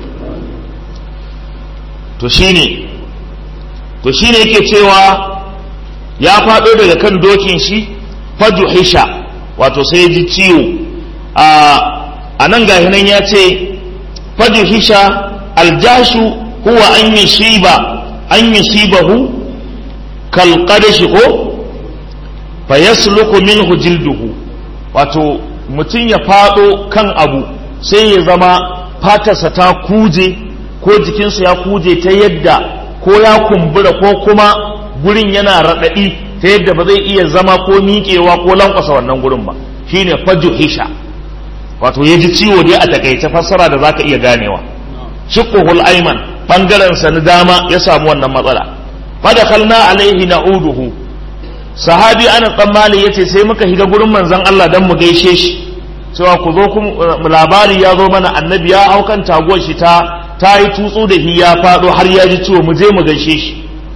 [SPEAKER 1] to shine to shine yake cewa ya faɗo daga kan dokin shi fajuhisha wato sai ji ciwo a nan gahi nan ya ce fajuhisha aljashu huwa an yi shiba an yi shibahu kalqadashi ko fa yasluku minhu jilduhu wato mutum ya faɗo kan abu sai ya zama fatarsa ta kuje ko jikinsa ya kuje ta yadda ko ya kumbura ko kuma gurin yana raɗaɗi ta yadda ba zai iya zama ko miƙewa ko lankwasa wannan gurin ba shine fajuhisha wato ya ji ciwo dai a takaice fassara da zaka iya ganewa shiqquhul ayman bangaren sa na dama ya samu wannan matsala fadakalna alaihi na'uduhu sahabi ana tsammali yace sai muka higa gurin manzon Allah dan mu gaishe shi cewa ku zo kun labari ya zo mana annabi ya hau kan taguwar shi ta ta yi tutsu da hi ya faɗo har ya ji ciwo mu je mu gaishe shi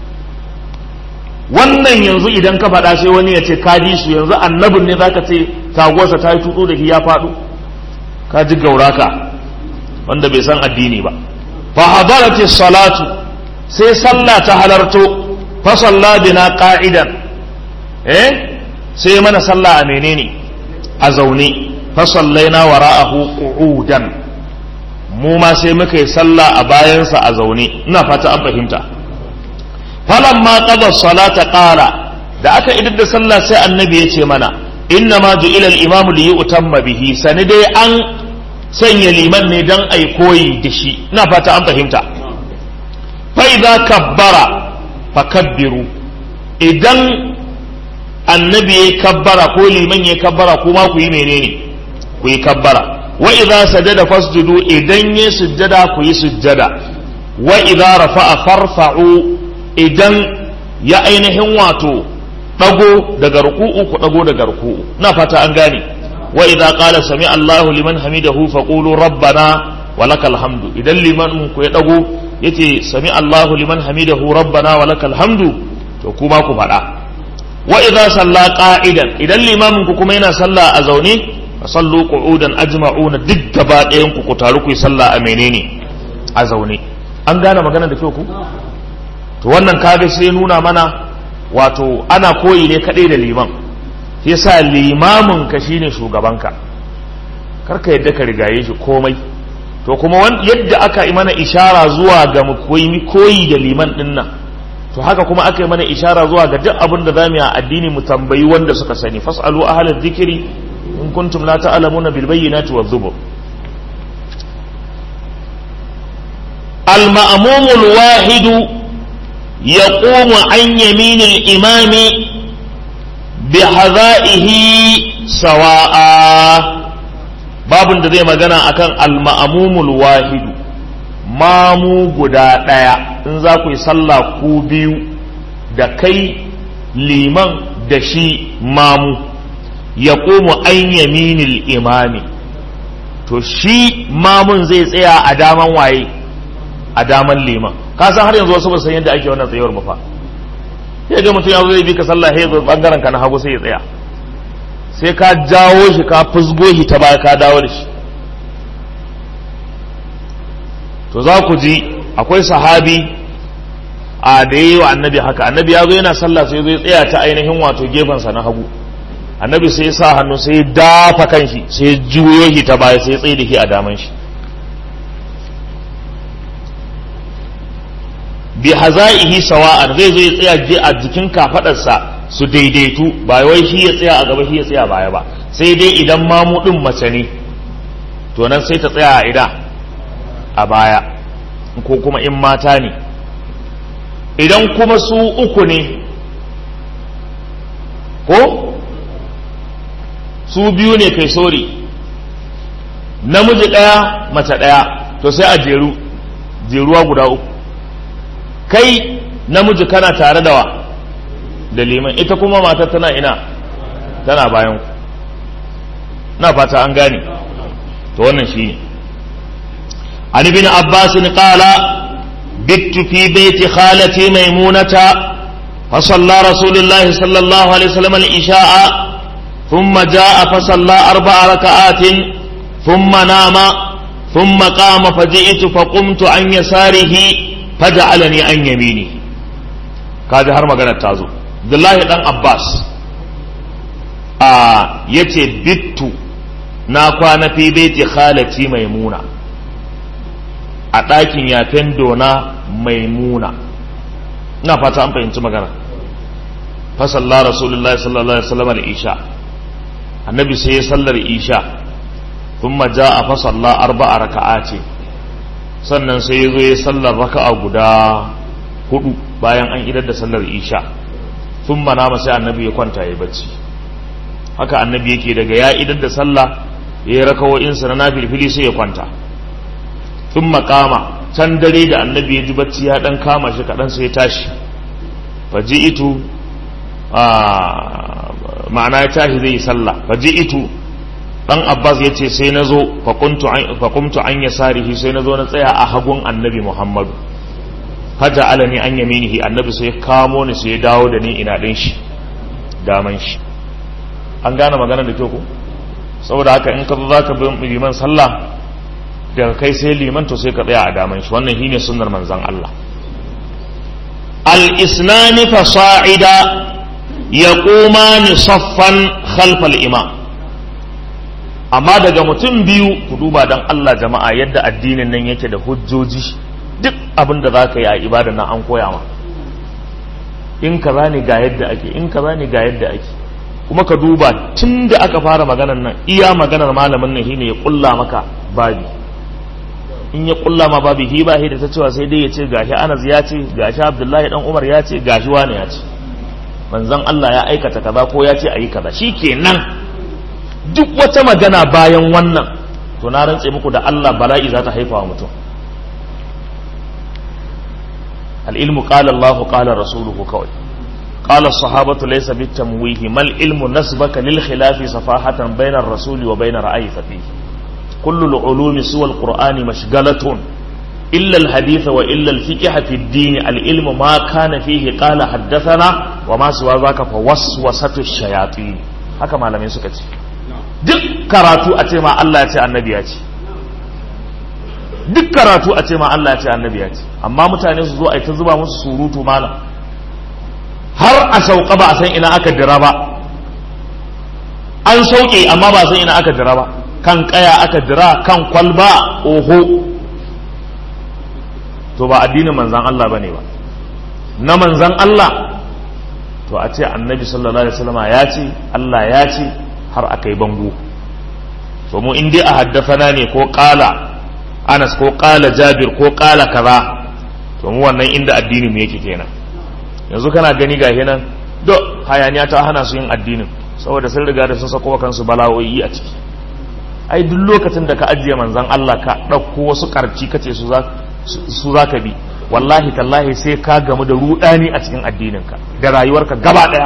[SPEAKER 1] wannan yanzu idan ka faɗa sai wani ya ce ka ji su yanzu annabin ne zaka ce taguwarsa ta yi tutsu da hi ya faɗo ka ji gauraka wanda bai san addini ba fa hadarati salatu sai sallah ta halarto fa salla bina qa'idan eh sai mana sallah a menene a zaune fa sallaina wara'ahu qu'udan mu ma sai muka yi sallah a bayansa a zaune ina fata an fahimta falamma qada salata qala da aka idar da sallah sai annabi ya ce mana inna ma ju'ila al-imamu li yu'tamma bihi sani dai an sanya liman ne dan ai koyi da shi ina fata an fahimta fa idza kabbara fakabbiru idan annabi ya kabbara ko liman ya kabbara kuma ku yi menene ku yi kabbara wa idza sajada fasjudu idan ya sujjada ku yi sujjada wa idza rafa'a farfa'u idan ya ainihin wato dago daga ruku'u ku dago daga ruku'u na fata an gane wa idza qala sami Allahu liman hamidahu faqulu rabbana wa lakal hamdu idan liman ku ya dago yace sami Allahu liman hamidahu rabbana wa lakal hamdu to kuma ku faɗa wa idza salla qa'idan idan limamin ku kuma yana sallah a zaune fa sallu qu'udan ajma'una duk gaba ɗayan ku ku taru ku yi sallah a menene a zaune an gane magana da kyau ku to wannan kaga sai nuna mana wato ana koyi ne kadai da liman yasa limamin ka shine shugabanka karka yadda ka rigaye shi komai to kuma yadda aka yi mana ishara zuwa ga mu koyi da liman din nan to haka kuma aka yi mana ishara zuwa ga duk abin da za mu yi a addini mu tambayi wanda suka sani fasalu ahlal dhikri in kuntum la ta'lamuna bil bayyinati wadh zubur al ma'mum al wahid yaqumu an yamin al imam bi hadaihi sawa'a babun da zai magana akan al ma'mum al wahid mamu guda ɗaya in za ku yi sallah ku biyu da kai liman da shi mamu ya komu an yaminil imami to shi mamun zai tsaya a daman waye a daman liman ka san har yanzu wasu ba san yadda ake wannan tsayuwar ba fa sai ga mutum ya zo zai bi ka sallah sai zo bangaren ka na hagu sai ya tsaya sai ka jawo shi ka fusgo shi ta baya ka dawo da shi to za ku ji akwai sahabi a da yi wa annabi haka annabi ya zo yana sallah sai zai tsaya ta ainihin wato gefensa na hagu annabi sai sa hannu sai dafa kan shi sai juyo shi ta baya sai tsaye da shi a daman shi bi hazaihi sawa'an zai zo ya tsaya je a jikin kafadarsa su daidaitu ba wai shi ya tsaya a gaba shi ya tsaya baya ba sai dai idan mamudin mace ne to nan sai ta tsaya a ida a baya ko kuma in mata ne idan kuma su uku ne ko su biyu ne kai sori namiji ɗaya mace ɗaya to sai a jeru jeruwa guda uku kai namiji kana tare da wa da liman ita kuma mata tana ina tana bayan ku na fata an gane to wannan shi ne عن ابن عباس قال بت في بيت خالتي ميمونة فصلى رسول الله صلى الله عليه وسلم العشاء ثم جاء فصلى أربع ركعات ثم نام ثم قام فجئت فقمت عن يساره فجعلني عن يمينه kaji har magana ta zo Abdullahi dan Abbas a yace bittu na kwana fi baiti khalati maimuna a ɗakin yafen dona maimuna ina fata an fahimci magana fasalla rasulullahi sallallahu alaihi wasallam al-isha annabi sai ya sallar isha thumma jaa fa salla arba'a raka'ati sannan sai ya zo ya sallar raka'a guda hudu bayan an idar da sallar isha thumma nama sai annabi ya kwanta ya bacci haka annabi yake daga ya idar da sallah ya yi rakawo'insa na nafilfili sai ya kwanta sun makama can dare da annabi ya ji bacci ya dan kama shi kaɗan sai ya tashi faji itu ma'ana ya tashi zai yi sallah faji itu dan abbas ya ce sai na zo fakumtu an ya sarihi sai na zo na tsaya a hagun annabi muhammadu haja alani an yaminihi annabi sai ya kamo ni sai ya dawo da ni ina ɗin shi daman shi an gane magana da kyau ko saboda haka in ka zo za ka bi liman sallah daga kai sai liman to sai ka tsaya a daman shi wannan shine sunnar manzon Allah al-isnani fasa'ida yaqumani saffan khalfa al-imam amma daga mutum biyu ku duba dan Allah jama'a yadda addinin nan yake da hujjoji duk abin da zaka yi a ibada nan an koya ma in kaza ne ga yadda ake in kaza ne ga yadda ake kuma ka duba tun da aka fara maganar nan iya maganar malamin nan shine ya kulla maka babi in ya kulla ma babi hi ba da ta cewa sai dai ya ce gashi Anas ya ce gashi Abdullahi dan Umar ya ce gashi wani ya ce manzon Allah ya aikata kaza ko ya ce ayi kaza shikenan duk wata magana bayan wannan to na rantse muku da Allah bala'i za ta haifa wa mutum al-ilmu qala Allah qala rasuluhu kawai قال الصحابة ليس بالتمويه ما العلم نسبك للخلاف صفاحة بين الرسول وبين رأي فيه كل العلوم سوى القرآن مشغلة إلا الحديث وإلا الفقه في الدين العلم ما كان فيه قال حدثنا وما سوى ذاك فوسوسة الشياطين haka malamai suka ce duk karatu a ce ma Allah ya ce annabi ya ce duk karatu a ce ma Allah ya ce annabi ya ce amma mutane su zo a ta zuba musu surutu malam har a sauka ba a san ina aka dira ba an sauke amma ba a san ina aka dira ba kan kaya aka dira kan kwalba oho to ba addinin manzan Allah bane ba na manzan Allah to a ce annabi sallallahu alaihi wasallam ya ce Allah ya ce har aka yi bango to mu in dai a haddafana ne ko kala Anas ko kala Jabir ko kala kaza to mu wannan inda addini mu yake kenan yanzu kana gani ga nan do hayaniya ta hana su yin addinin saboda sun riga da sun sako kansu bala'o'i a ciki ai duk lokacin da ka ajiye manzan Allah ka ɗauko wasu karci kace su za su za ka bi wallahi tallahi sai ka gamu da rudani a cikin addininka da rayuwarka gaba daya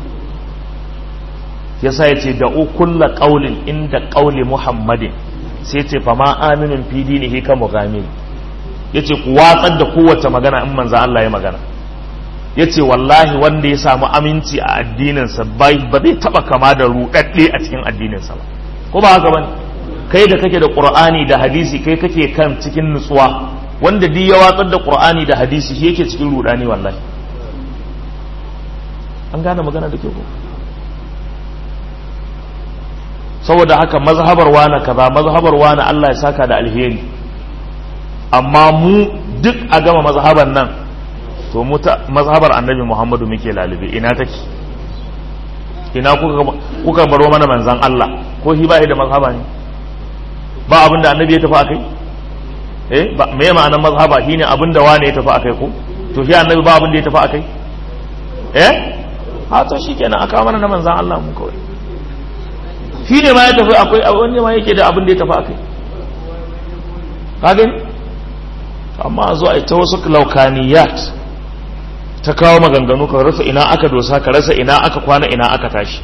[SPEAKER 1] yasa yace da kulla qaulin inda qauli muhammadin sai yace fa ma aminun fi dinihi ka mughamir yace ku watsar da kowace magana in manzo Allah ya magana yace wallahi wanda ya samu aminci a addininsa bai ba zai taba kama da rudadde a cikin addininsa ba ko ba haka bane kai da kake da qur'ani da hadisi kai kake kan cikin nutsuwa wanda duk ya watsar da qur'ani da hadisi shi yake cikin rudani wallahi an gane magana da ke ko saboda haka mazhabar wani kaza mazhabar wani Allah ya saka da alheri amma mu duk a gama mazhabar nan to mu ta mazhabar annabi Muhammadu muke lalube ina take ina kuka kuka baro mana manzan Allah ko shi ba da mazhaba ne ba abin da annabi ya tafi akai eh ba me ma'anar mazhaba shine abin da wane ya tafi akai ko to shi annabi ba abin da ya tafi akai eh ha to shikenan aka mana na manzan Allah mu kawai shi ne ma ya tafi akwai wani ma yake da abin da ya tafi akai ka gani amma a zo a ta wasu laukaniyat ta kawo maganganu ka rasa ina aka dosa ka rasa ina aka kwana ina aka tashi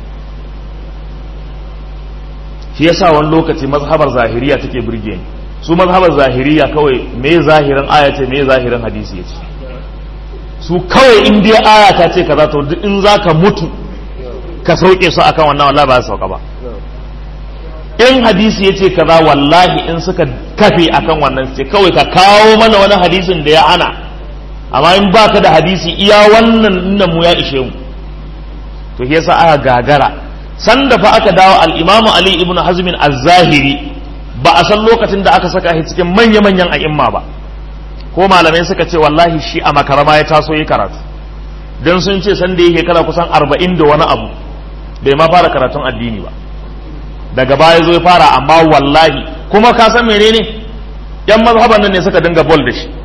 [SPEAKER 1] shi yasa wani lokaci mazhabar zahiriya take burge ni su mazhabar zahiriya kawai me zahirin aya ce me zahirin hadisi yace su kawai in dai aya ta ce kaza to duk in zaka mutu ka sauke su akan wannan wallahi ba su sauka ba in hadisi yace kaza wallahi in suka kafe akan wannan ce kawai ka kawo mana wani hadisin da ya hana amma in baka da hadisi iya wannan nan mu ya ishe mu to shi yasa aka gagara sanda fa aka dawo al-Imam Ali ibn Hazm az-Zahiri ba a san lokacin da aka saka shi cikin manya-manyan a'imma ba ko malamai suka ce wallahi shi a makarama ya taso yi karatu dan sun ce sanda yake kala kusan 40 da wani abu bai ma fara karatun addini ba daga baya zo ya fara amma wallahi kuma ka san menene yan mazhaban nan ne suka dinga bol da shi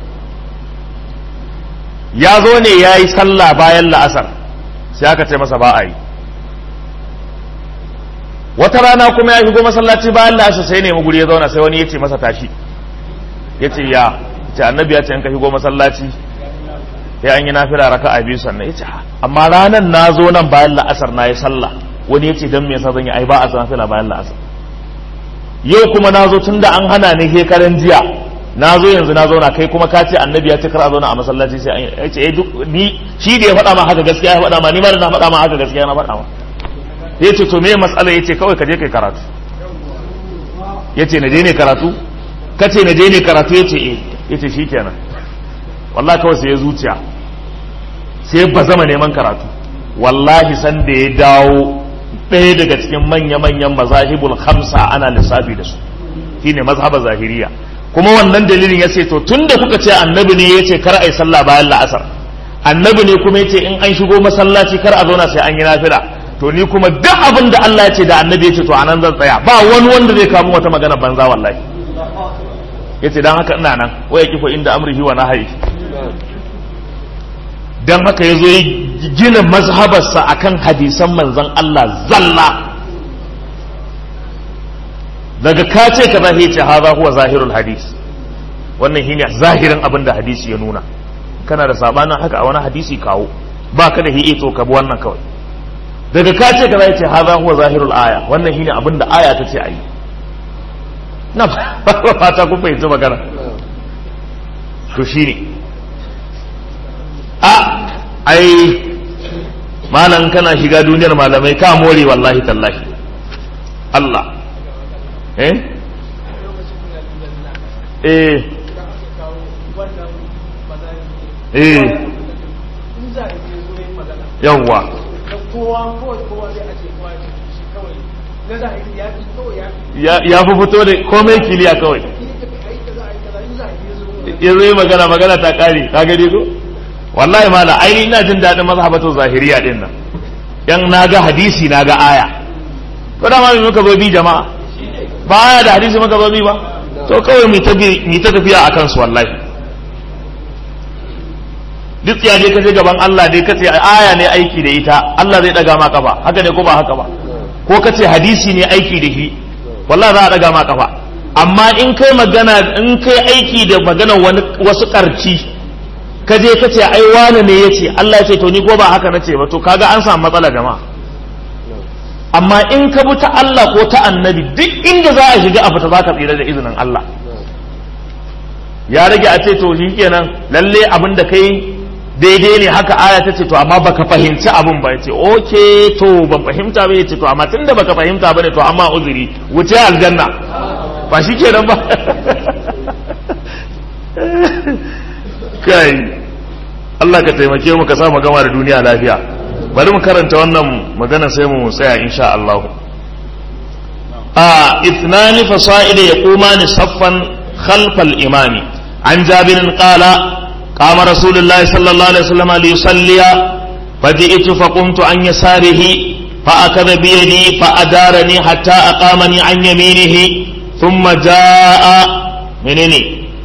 [SPEAKER 1] ya zo ne ya yi sallah bayan la'asar sai aka ce masa ba a yi wata rana kuma ya shigo masallaci bayan la'asar sai nemi guri ya zauna sai wani ya ce masa tashi ya ce ya ce annabi ya ce in ka shigo masallaci ya an yi nafila raka a biyu sannan ya ce amma ranar na zo nan bayan la'asar na yi sallah wani ya ce don me yasa zan yi ai ba a nafila bayan la'asar yau kuma na zo tun da an hana ni shekaran jiya na zo yanzu na zauna kai kuma ka ce annabi ya ce kar a zauna a masallaci sai an yi ce ni shi da ya faɗa ma haka gaskiya ya faɗa ma ni ma da na faɗa ma haka gaskiya na faɗa ma ya ce to me matsala ya ce kawai ka je kai karatu ya ce na je ne karatu ka ce na je ne karatu ya ce eh ya ce shi kenan wallahi kawai sai ya zuciya sai ba zama neman karatu wallahi san da ya dawo ɗaya daga cikin manya-manyan mazahibul khamsa ana lissafi da su shine mazhabar zahiriya kuma wannan dalilin ya ce to tun da kuka ce annabi ne ya ce kar a yi sallah bayan la'asar annabi ne kuma ya ce in an shigo masallaci kar a zauna sai an yi nafila to ni kuma duk abin da Allah ya ce da annabi ya ce to anan zan tsaya ba wani wanda zai kawo wata magana banza wallahi ya ce dan haka ina nan waya kifo inda amrihi wa nahayi dan haka ya zo ya gina mazhabarsa akan hadisan manzon Allah zalla daga ka ce ka zahi ce haza huwa zahirul hadis wannan shine zahirin abin da hadisi ya nuna kana da sabanin haka a wani hadisi kawo ba ka da hi'i to ka bi wannan kawai daga ka ce ka zahi ce haza huwa zahirul aya wannan shine abin da aya ta ce ayi na fata kun fahimci magana to shine a ai malam kana shiga duniyar malamai ka more wallahi tallahi Allah eh eh eh yawwa ya fi fito da komai kiliya kawai ya zai magana magana ta kare ka gani ko wallahi mala aini ina jin daɗin mazhabatu zahiriya din nan yan naga hadisi naga aya to da ma muka zo bi jama'a ba aya da hadisi muka zo bi ba to kawai mu ta mu ta tafiya akan su wallahi duk ya je kaje gaban Allah dai kace aya ne aiki da ita Allah zai daga ma kafa haka ne ko ba haka ba ko kace hadisi ne aiki da shi wallahi za a daga ma kafa amma in kai magana in kai aiki da magana wani wasu karci ka je ka ce ai wani ne yace Allah ya ce to ni ko ba haka nace ba to kaga an samu matsala jama'a amma in ka bi ta Allah ko ta annabi duk inda za a shiga a fita za ka tsira da izinin Allah ya rage a ce to shi kenan lalle abin da kai daidai ne haka aya ta ce to amma baka fahimci abin ba ce oke to ban fahimta ba ce to amma tunda baka fahimta ba ne to amma uzuri wuce aljanna ba shi kenan ba kai Allah ka taimake mu ka sa mu gama da duniya lafiya bari mu karanta wannan magana sai mu tsaya insha Allah a ithnani fasa'id yaqumani saffan khalfal imami an jabirin qala قام رسول الله صلى الله عليه وسلم ليصلي فجئت فقمت عن يساره فأخذ بيدي فأدارني حتى أقامني عن يمينه ثم جاء منني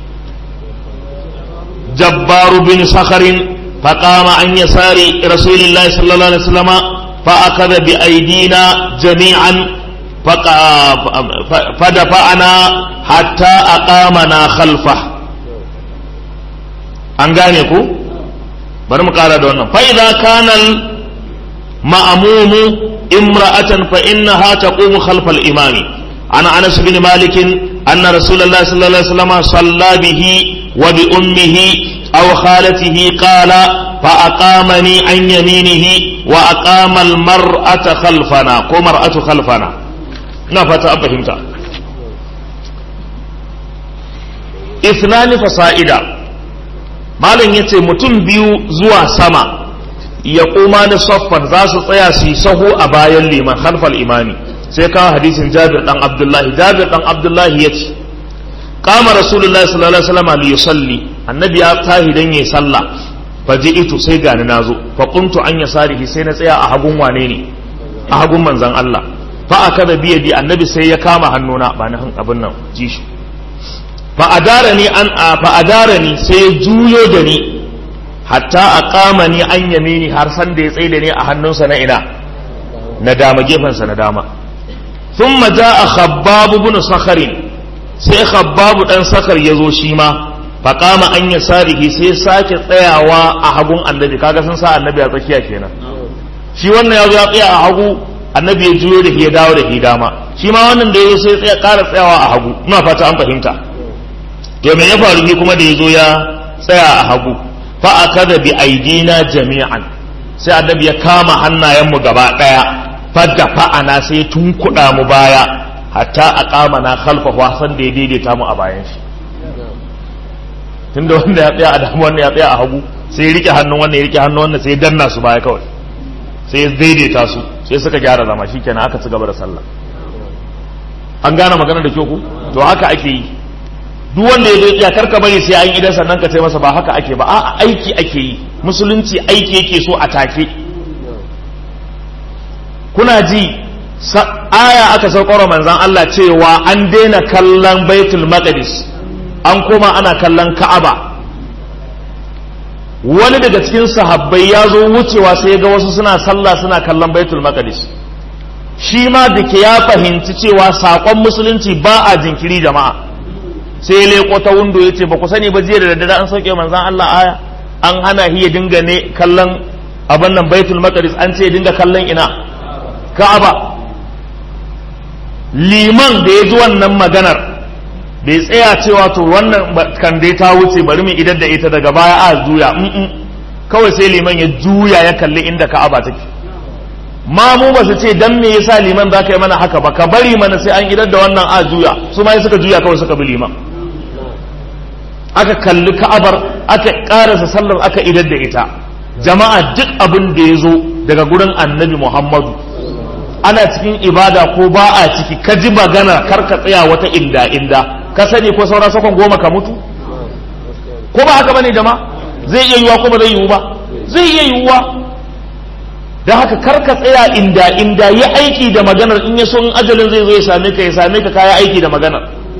[SPEAKER 1] جبار بن صخر فقام عن يسار رسول الله صلى الله عليه وسلم فأخذ بأيدينا جميعا فدفعنا حتى أقامنا خلفه an gane ku bari mu kara da wannan fa idza kana al ma'mumu imra'atan fa innaha taqumu khalfa al imami ana anas bin malik anna rasulullah sallallahu alaihi wasallam salla bihi wa bi ummihi aw khalatihi qala fa aqamani an yaminihi wa aqama al mar'ata khalfana ko mar'atu khalfana ina fata an fahimta ithnani fasa'ida malam ya ce mutum biyu zuwa sama ya kuma ni soffan za su tsaya su yi sahu a bayan liman halfal imami sai kawo hadisin jabir dan abdullahi jabir dan abdullahi ya ce kama rasulullahi sallallahu alaihi wasallam li yusalli annabi ya tahi dan yayi sallah fa ji'itu sai gani nazo fa qumtu an yasarihi sai na tsaya a hagun wane ne a hagun manzon Allah fa akada biyadi annabi sai ya kama hannuna ba na abin nan ji shi fa'adarani an fa'adarani sai ya juyo da ni hatta a kama ni an yamini har san da ya tsaye da ni a hannunsa na ina na dama gefensa na dama sun maja a khabbabu bin sakharin sai khabbabu dan sakar ya zo shi ma faƙama an ya sarihi sai sake tsayawa a hagun annabi kaga sun sa annabi a tsakiya kenan shi wannan ya zo ya tsaya a hagu annabi ya juyo da ya dawo da shi dama shi ma wannan da ya zo sai ya ƙara tsayawa a hagu ina fata an fahimta to me ya faru ni kuma da ya zo ya tsaya a hagu fa akada bi aidina jami'an sai annabi ya kama hannayenmu gaba daya fadda fa'ana sai tunkuɗa mu baya hatta a kama na khalfa wasan da ya daidaita mu a bayan shi tunda wanda ya tsaya a damu wannan ya tsaya a hagu sai ya rike hannun wannan ya rike hannun wannan sai ya danna su baya kawai sai ya daidaita su sai suka gyara zama shikenan aka ci gaba da sallah an gane magana da kyau ku to haka ake yi duk wanda ya zo ya karka bari sai an idan sannan ka ce masa ba haka ake ba a aiki ake yi musulunci aiki yake so a take kuna ji aya aka saukar manzan Allah cewa an daina kallon baitul maqdis an koma ana kallon ka'aba wani daga cikin sahabbai ya zo wucewa sai ya ga wasu suna sallah suna kallon baitul maqdis shi ma da ke ya fahimci cewa saƙon musulunci ba a jinkiri jama'a sai ya leko ta windo ya ce ba ku sani ba jiya da daddare an sauke manzan Allah aya an hana shi ya dinga ne kallon abin nan baitul maqdis an ce ya dinga kallon ina ka'aba liman da ya ji wannan maganar bai tsaya cewa to wannan kan dai ta wuce bari mu idan da ita daga baya a juya kawai sai liman ya juya ya kalli inda ka'aba take ma mu ba su ce dan me yasa liman za ka yi mana haka ba ka bari mana sai an idar da wannan a juya su ma suka juya kawai suka bi liman aka kalli ka'abar aka karasa sallar aka idar da ita jama'a duk abin da ya zo daga gurin annabi muhammadu ana cikin ibada ko ba a ciki ka ji magana kar ka tsaya wata inda inda ka sani ko saura sakon goma ka mutu ko ba haka bane jama'a zai iya yiwuwa ko ba zai yiwu ba zai iya yiwuwa da haka kar ka tsaya inda inda yi aiki da maganar in ya so in ajalin zai zo ya same ka ya same ka kaya aiki da maganar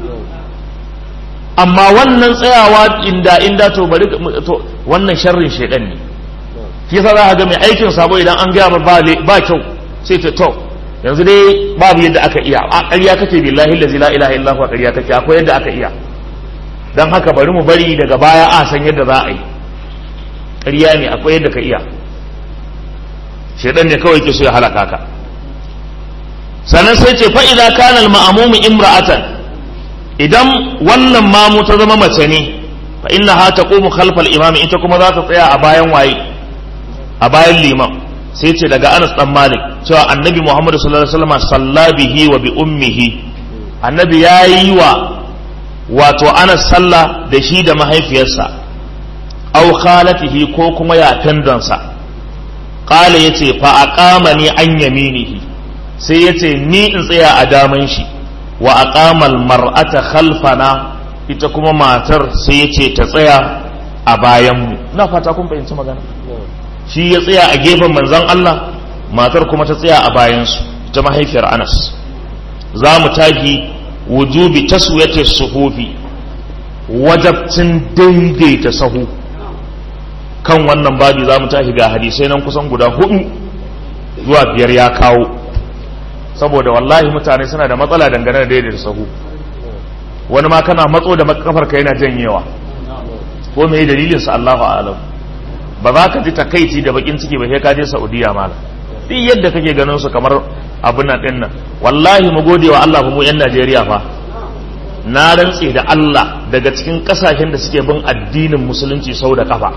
[SPEAKER 1] amma wannan tsayawa inda inda to bari to wannan sharrin shedan ne shi yasa za ka ga mai aikin sabo idan an gaya ba ba kyau sai ta to yanzu dai babu yadda aka iya a ƙarya kake billahi allazi la ilaha illa huwa ƙarya kake akwai yadda aka iya dan haka bari mu bari daga baya a san yadda za a yi ƙarya ne akwai yadda ka iya shedan ne kawai ke so ya halaka ka sannan sai ce fa idza kana al ma'mum imra'atan idan wannan mamu ta zama mace ne fa innaha taqumu khalfa al imam ita kuma za ta tsaya a bayan waye a bayan liman sai ce daga Anas dan Malik cewa Annabi Muhammad sallallahu alaihi wasallam salla bihi wa bi ummihi Annabi yayi wa wato Anas sallah da shi da mahaifiyarsa aw khalatihi ko kuma ya tandansa qala yace fa aqamani an yaminihi sai yace ni in tsaya a daman shi wa aqamal mar'ata khalfana ita kuma matar sai yace ta tsaya a bayan mu ina fata kun fahimci magana shi ya tsaya a gefen manzon Allah matar kuma ta tsaya a bayansu ta mahaifiyar Anas za mu tagi wujubi taswiyati suhufi wajabcin daidaita sahu kan wannan babi za mu tashi ga hadisai nan kusan guda hudu zuwa biyar ya kawo saboda wallahi mutane suna da matsala dangane da daidaita sahu wani ma kana matso da kafar ka yana janyewa ko me dalilin sa Allahu a'lam ba za ka ji takaici da bakin ciki ba sai ka je Saudiya mala duk yadda kake ganin su kamar abin nan din nan wallahi mu gode wa Allah mu yan Najeriya fa na rantse da Allah daga cikin kasashen da suke bin addinin musulunci sau da kafa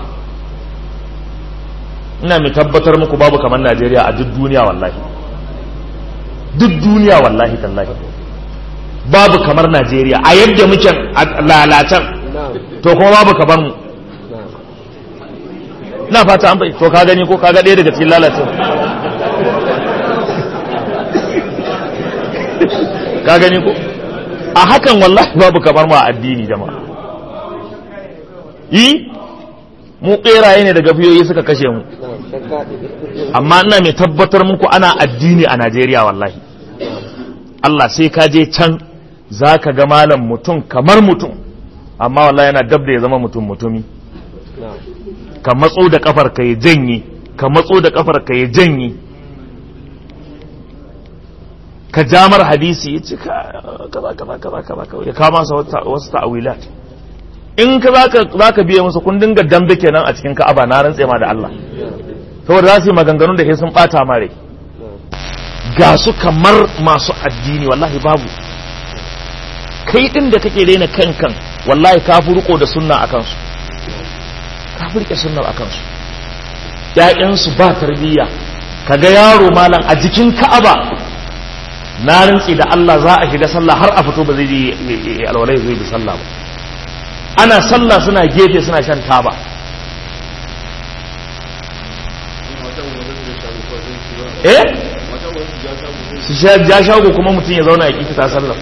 [SPEAKER 1] ina mai tabbatar muku babu kamar Najeriya a duk duniya wallahi duk duniya wallahi tallahi babu kamar Najeriya a yadda muke lalatan to kuma babu kamar mu na fata an bai to ka gani ko ka ga ɗaya daga cikin lalacin ka gani ko a hakan wallahi babu kamar ma addini jama'a yi mu ɓeraye ne daga fiyoyi suka kashe mu amma ina mai tabbatar muku ana addini a Najeriya wallahi Allah sai ka je can za ka ga malam mutum kamar mutum amma wallahi yana dab da ya zama mutum mutumi ka matso da kafar ka ya janye ka matso da kafar ka ya janye ka jamar hadisi ya ce kaza kaza kaza kaza ya kama sa wasu ta'awilat in ka za ka biya musu kun dinga dambe kenan a cikin ka'aba na rantse ma da Allah saboda za su yi maganganun da ke sun bata mare ga su kamar masu addini wallahi babu kai din da kake daina kankan wallahi ka fi riko da sunna a kansu ka fi rike sunnar a kansu ƴaƴansu ba tarbiyya kaga yaro malam a jikin ka'aba na rantsi da Allah za a shiga sallah har a fito ba zai yi alwalai zai bi sallah ba ana sallah suna gefe suna shan taba eh su ja shago kuma mutum ya zauna ya ƙi ta sallah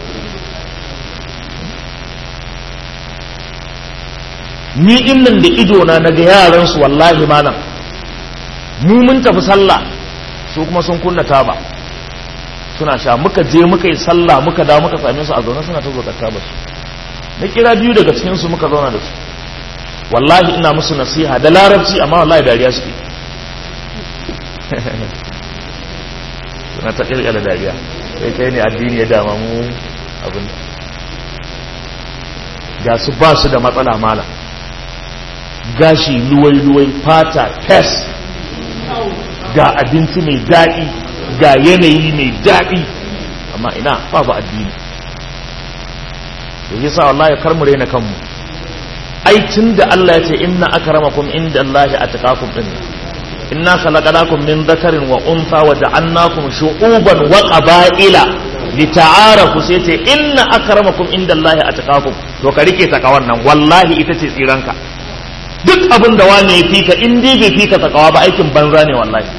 [SPEAKER 1] ni in nan da idona na ga yaransu wallahi malam mu mun tafi sallah su kuma sun kunna taba suna sha muka je muka yi sallah muka dawo muka same su a zaune suna ta zokar taba su na kira biyu daga cikin su muka zauna da su wallahi ina musu nasiha da larabci amma wallahi dariya suke suna ta kirkira dariya sai kai ne addini ya dama mu abin ga su ba su da matsala malam gashi luwai-luwai fata fes ga abinci mai daɗi ga yanayi mai daɗi amma ina babu addini da yi sa wallahi kar mu raina kanmu ai tun da Allah ya ce inna akramakum inda Allah atqakum din inna khalaqnakum min dhakarin wa untha wa ja'alnakum shu'uban wa qaba'ila li ta'arafu sai ce inna akramakum indallahi atqakum to ka rike takawan nan wallahi ita ce tsiranka duk abin da wani ya fika in dai bai fika takawa ba aikin banza ne wallahi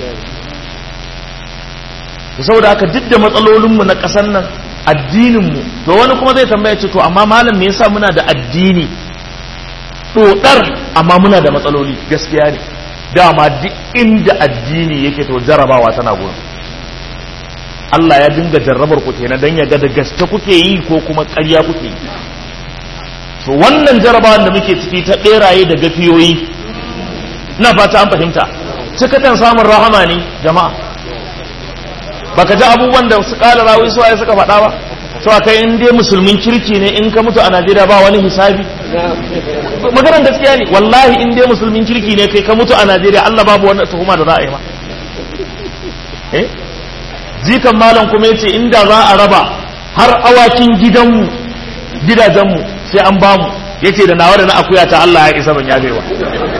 [SPEAKER 1] saboda haka duk da matsalolinmu na ƙasar nan addininmu to wani kuma zai tambaya ce to amma malam me yasa muna da addini dodar amma muna da matsaloli gaskiya ne dama duk inda addini yake to jarabawa tana gurin Allah ya dinga jarrabar ku kenan dan ya ga da gaske kuke yi ko kuma ƙarya kuke yi to wannan jarabawan da muke ciki ta beraye da gafiyoyi ina fata an fahimta cikatan samun rahama ne jama'a baka ji abubuwan da su kala rawi su suka faɗa ba to kai in dai musulmin kirki ne in ka mutu a Najeriya ba wani hisabi maganar gaskiya ne wallahi in dai musulmin kirki ne kai ka mutu a Najeriya Allah babu wani tuhuma da za a yi ma eh jikan malam kuma yace inda za a raba har awakin gidanmu gidajenmu sai an bamu yace da nawa da na akuya ta Allah ya isa ban ya gaiwa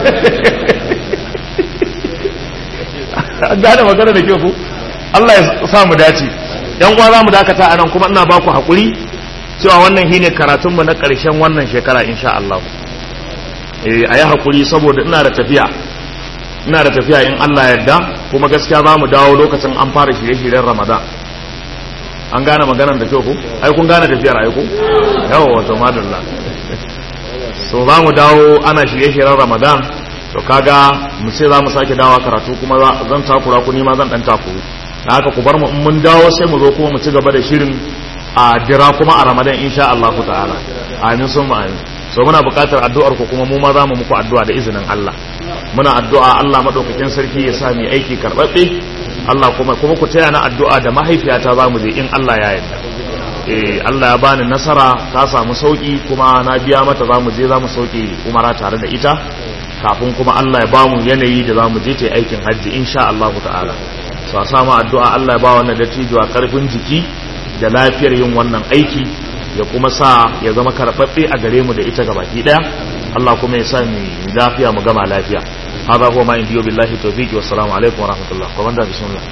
[SPEAKER 1] gane magana da kyau ku Allah ya sa mu dace yan uwa za mu dakata a nan kuma ina ba ku haƙuri cewa wannan shine karatun mu na ƙarshen wannan shekara insha Allah eh ayi haƙuri saboda ina da tafiya ina da tafiya in Allah ya yarda kuma gaskiya za mu dawo lokacin an fara shirye-shiryen Ramadan an gane maganar da kyau ku ai kun gane tafiyar ai ku yawa wato madalla so za mu dawo ana shirye-shiryen Ramadan to kaga mu ce za mu sake dawa karatu kuma zan takura ku nima zan dan takuru da haka ku bar mu in mun dawo sai mu zo kuma mu ci gaba da shirin a dira kuma a ramadan insha Allah ta'ala amin sun amin so muna buƙatar addu'ar ku kuma mu ma za mu muku addu'a da izinin Allah muna addu'a Allah madaukakin sarki ya sa mu aiki karbabbe Allah kuma kuma ku taya na addu'a da mahaifiyata za mu je in Allah ya yarda eh Allah ya bani nasara ta samu sauki kuma na biya mata za mu je za mu sauke umara tare da ita kafin kuma Allah ya bamu yanayi da za mu je ta aikin hajji insha Allah ta'ala so a samu addu'a Allah ya ba wannan dattijuwa karfin jiki da lafiyar yin wannan aiki ya kuma sa ya zama karɓaɓɓe a gare mu da ita gabaki ɗaya Allah kuma ya sa mu lafiya mu gama lafiya هذا هو ما عندي بالله التوفيق والسلام عليكم ورحمة الله ومن ده بسم الله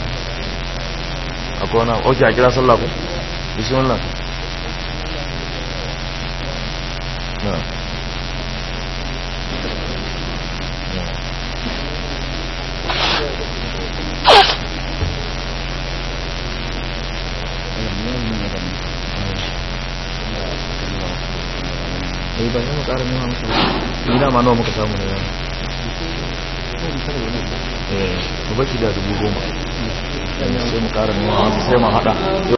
[SPEAKER 1] أكون أوكي أكيد صلى الله بسم الله نعم eh ba mu ƙara nema musu ni da ma nawa muka samu ne eh mu bashi da dubu goma sai mu ƙara nema musu sai mu haɗa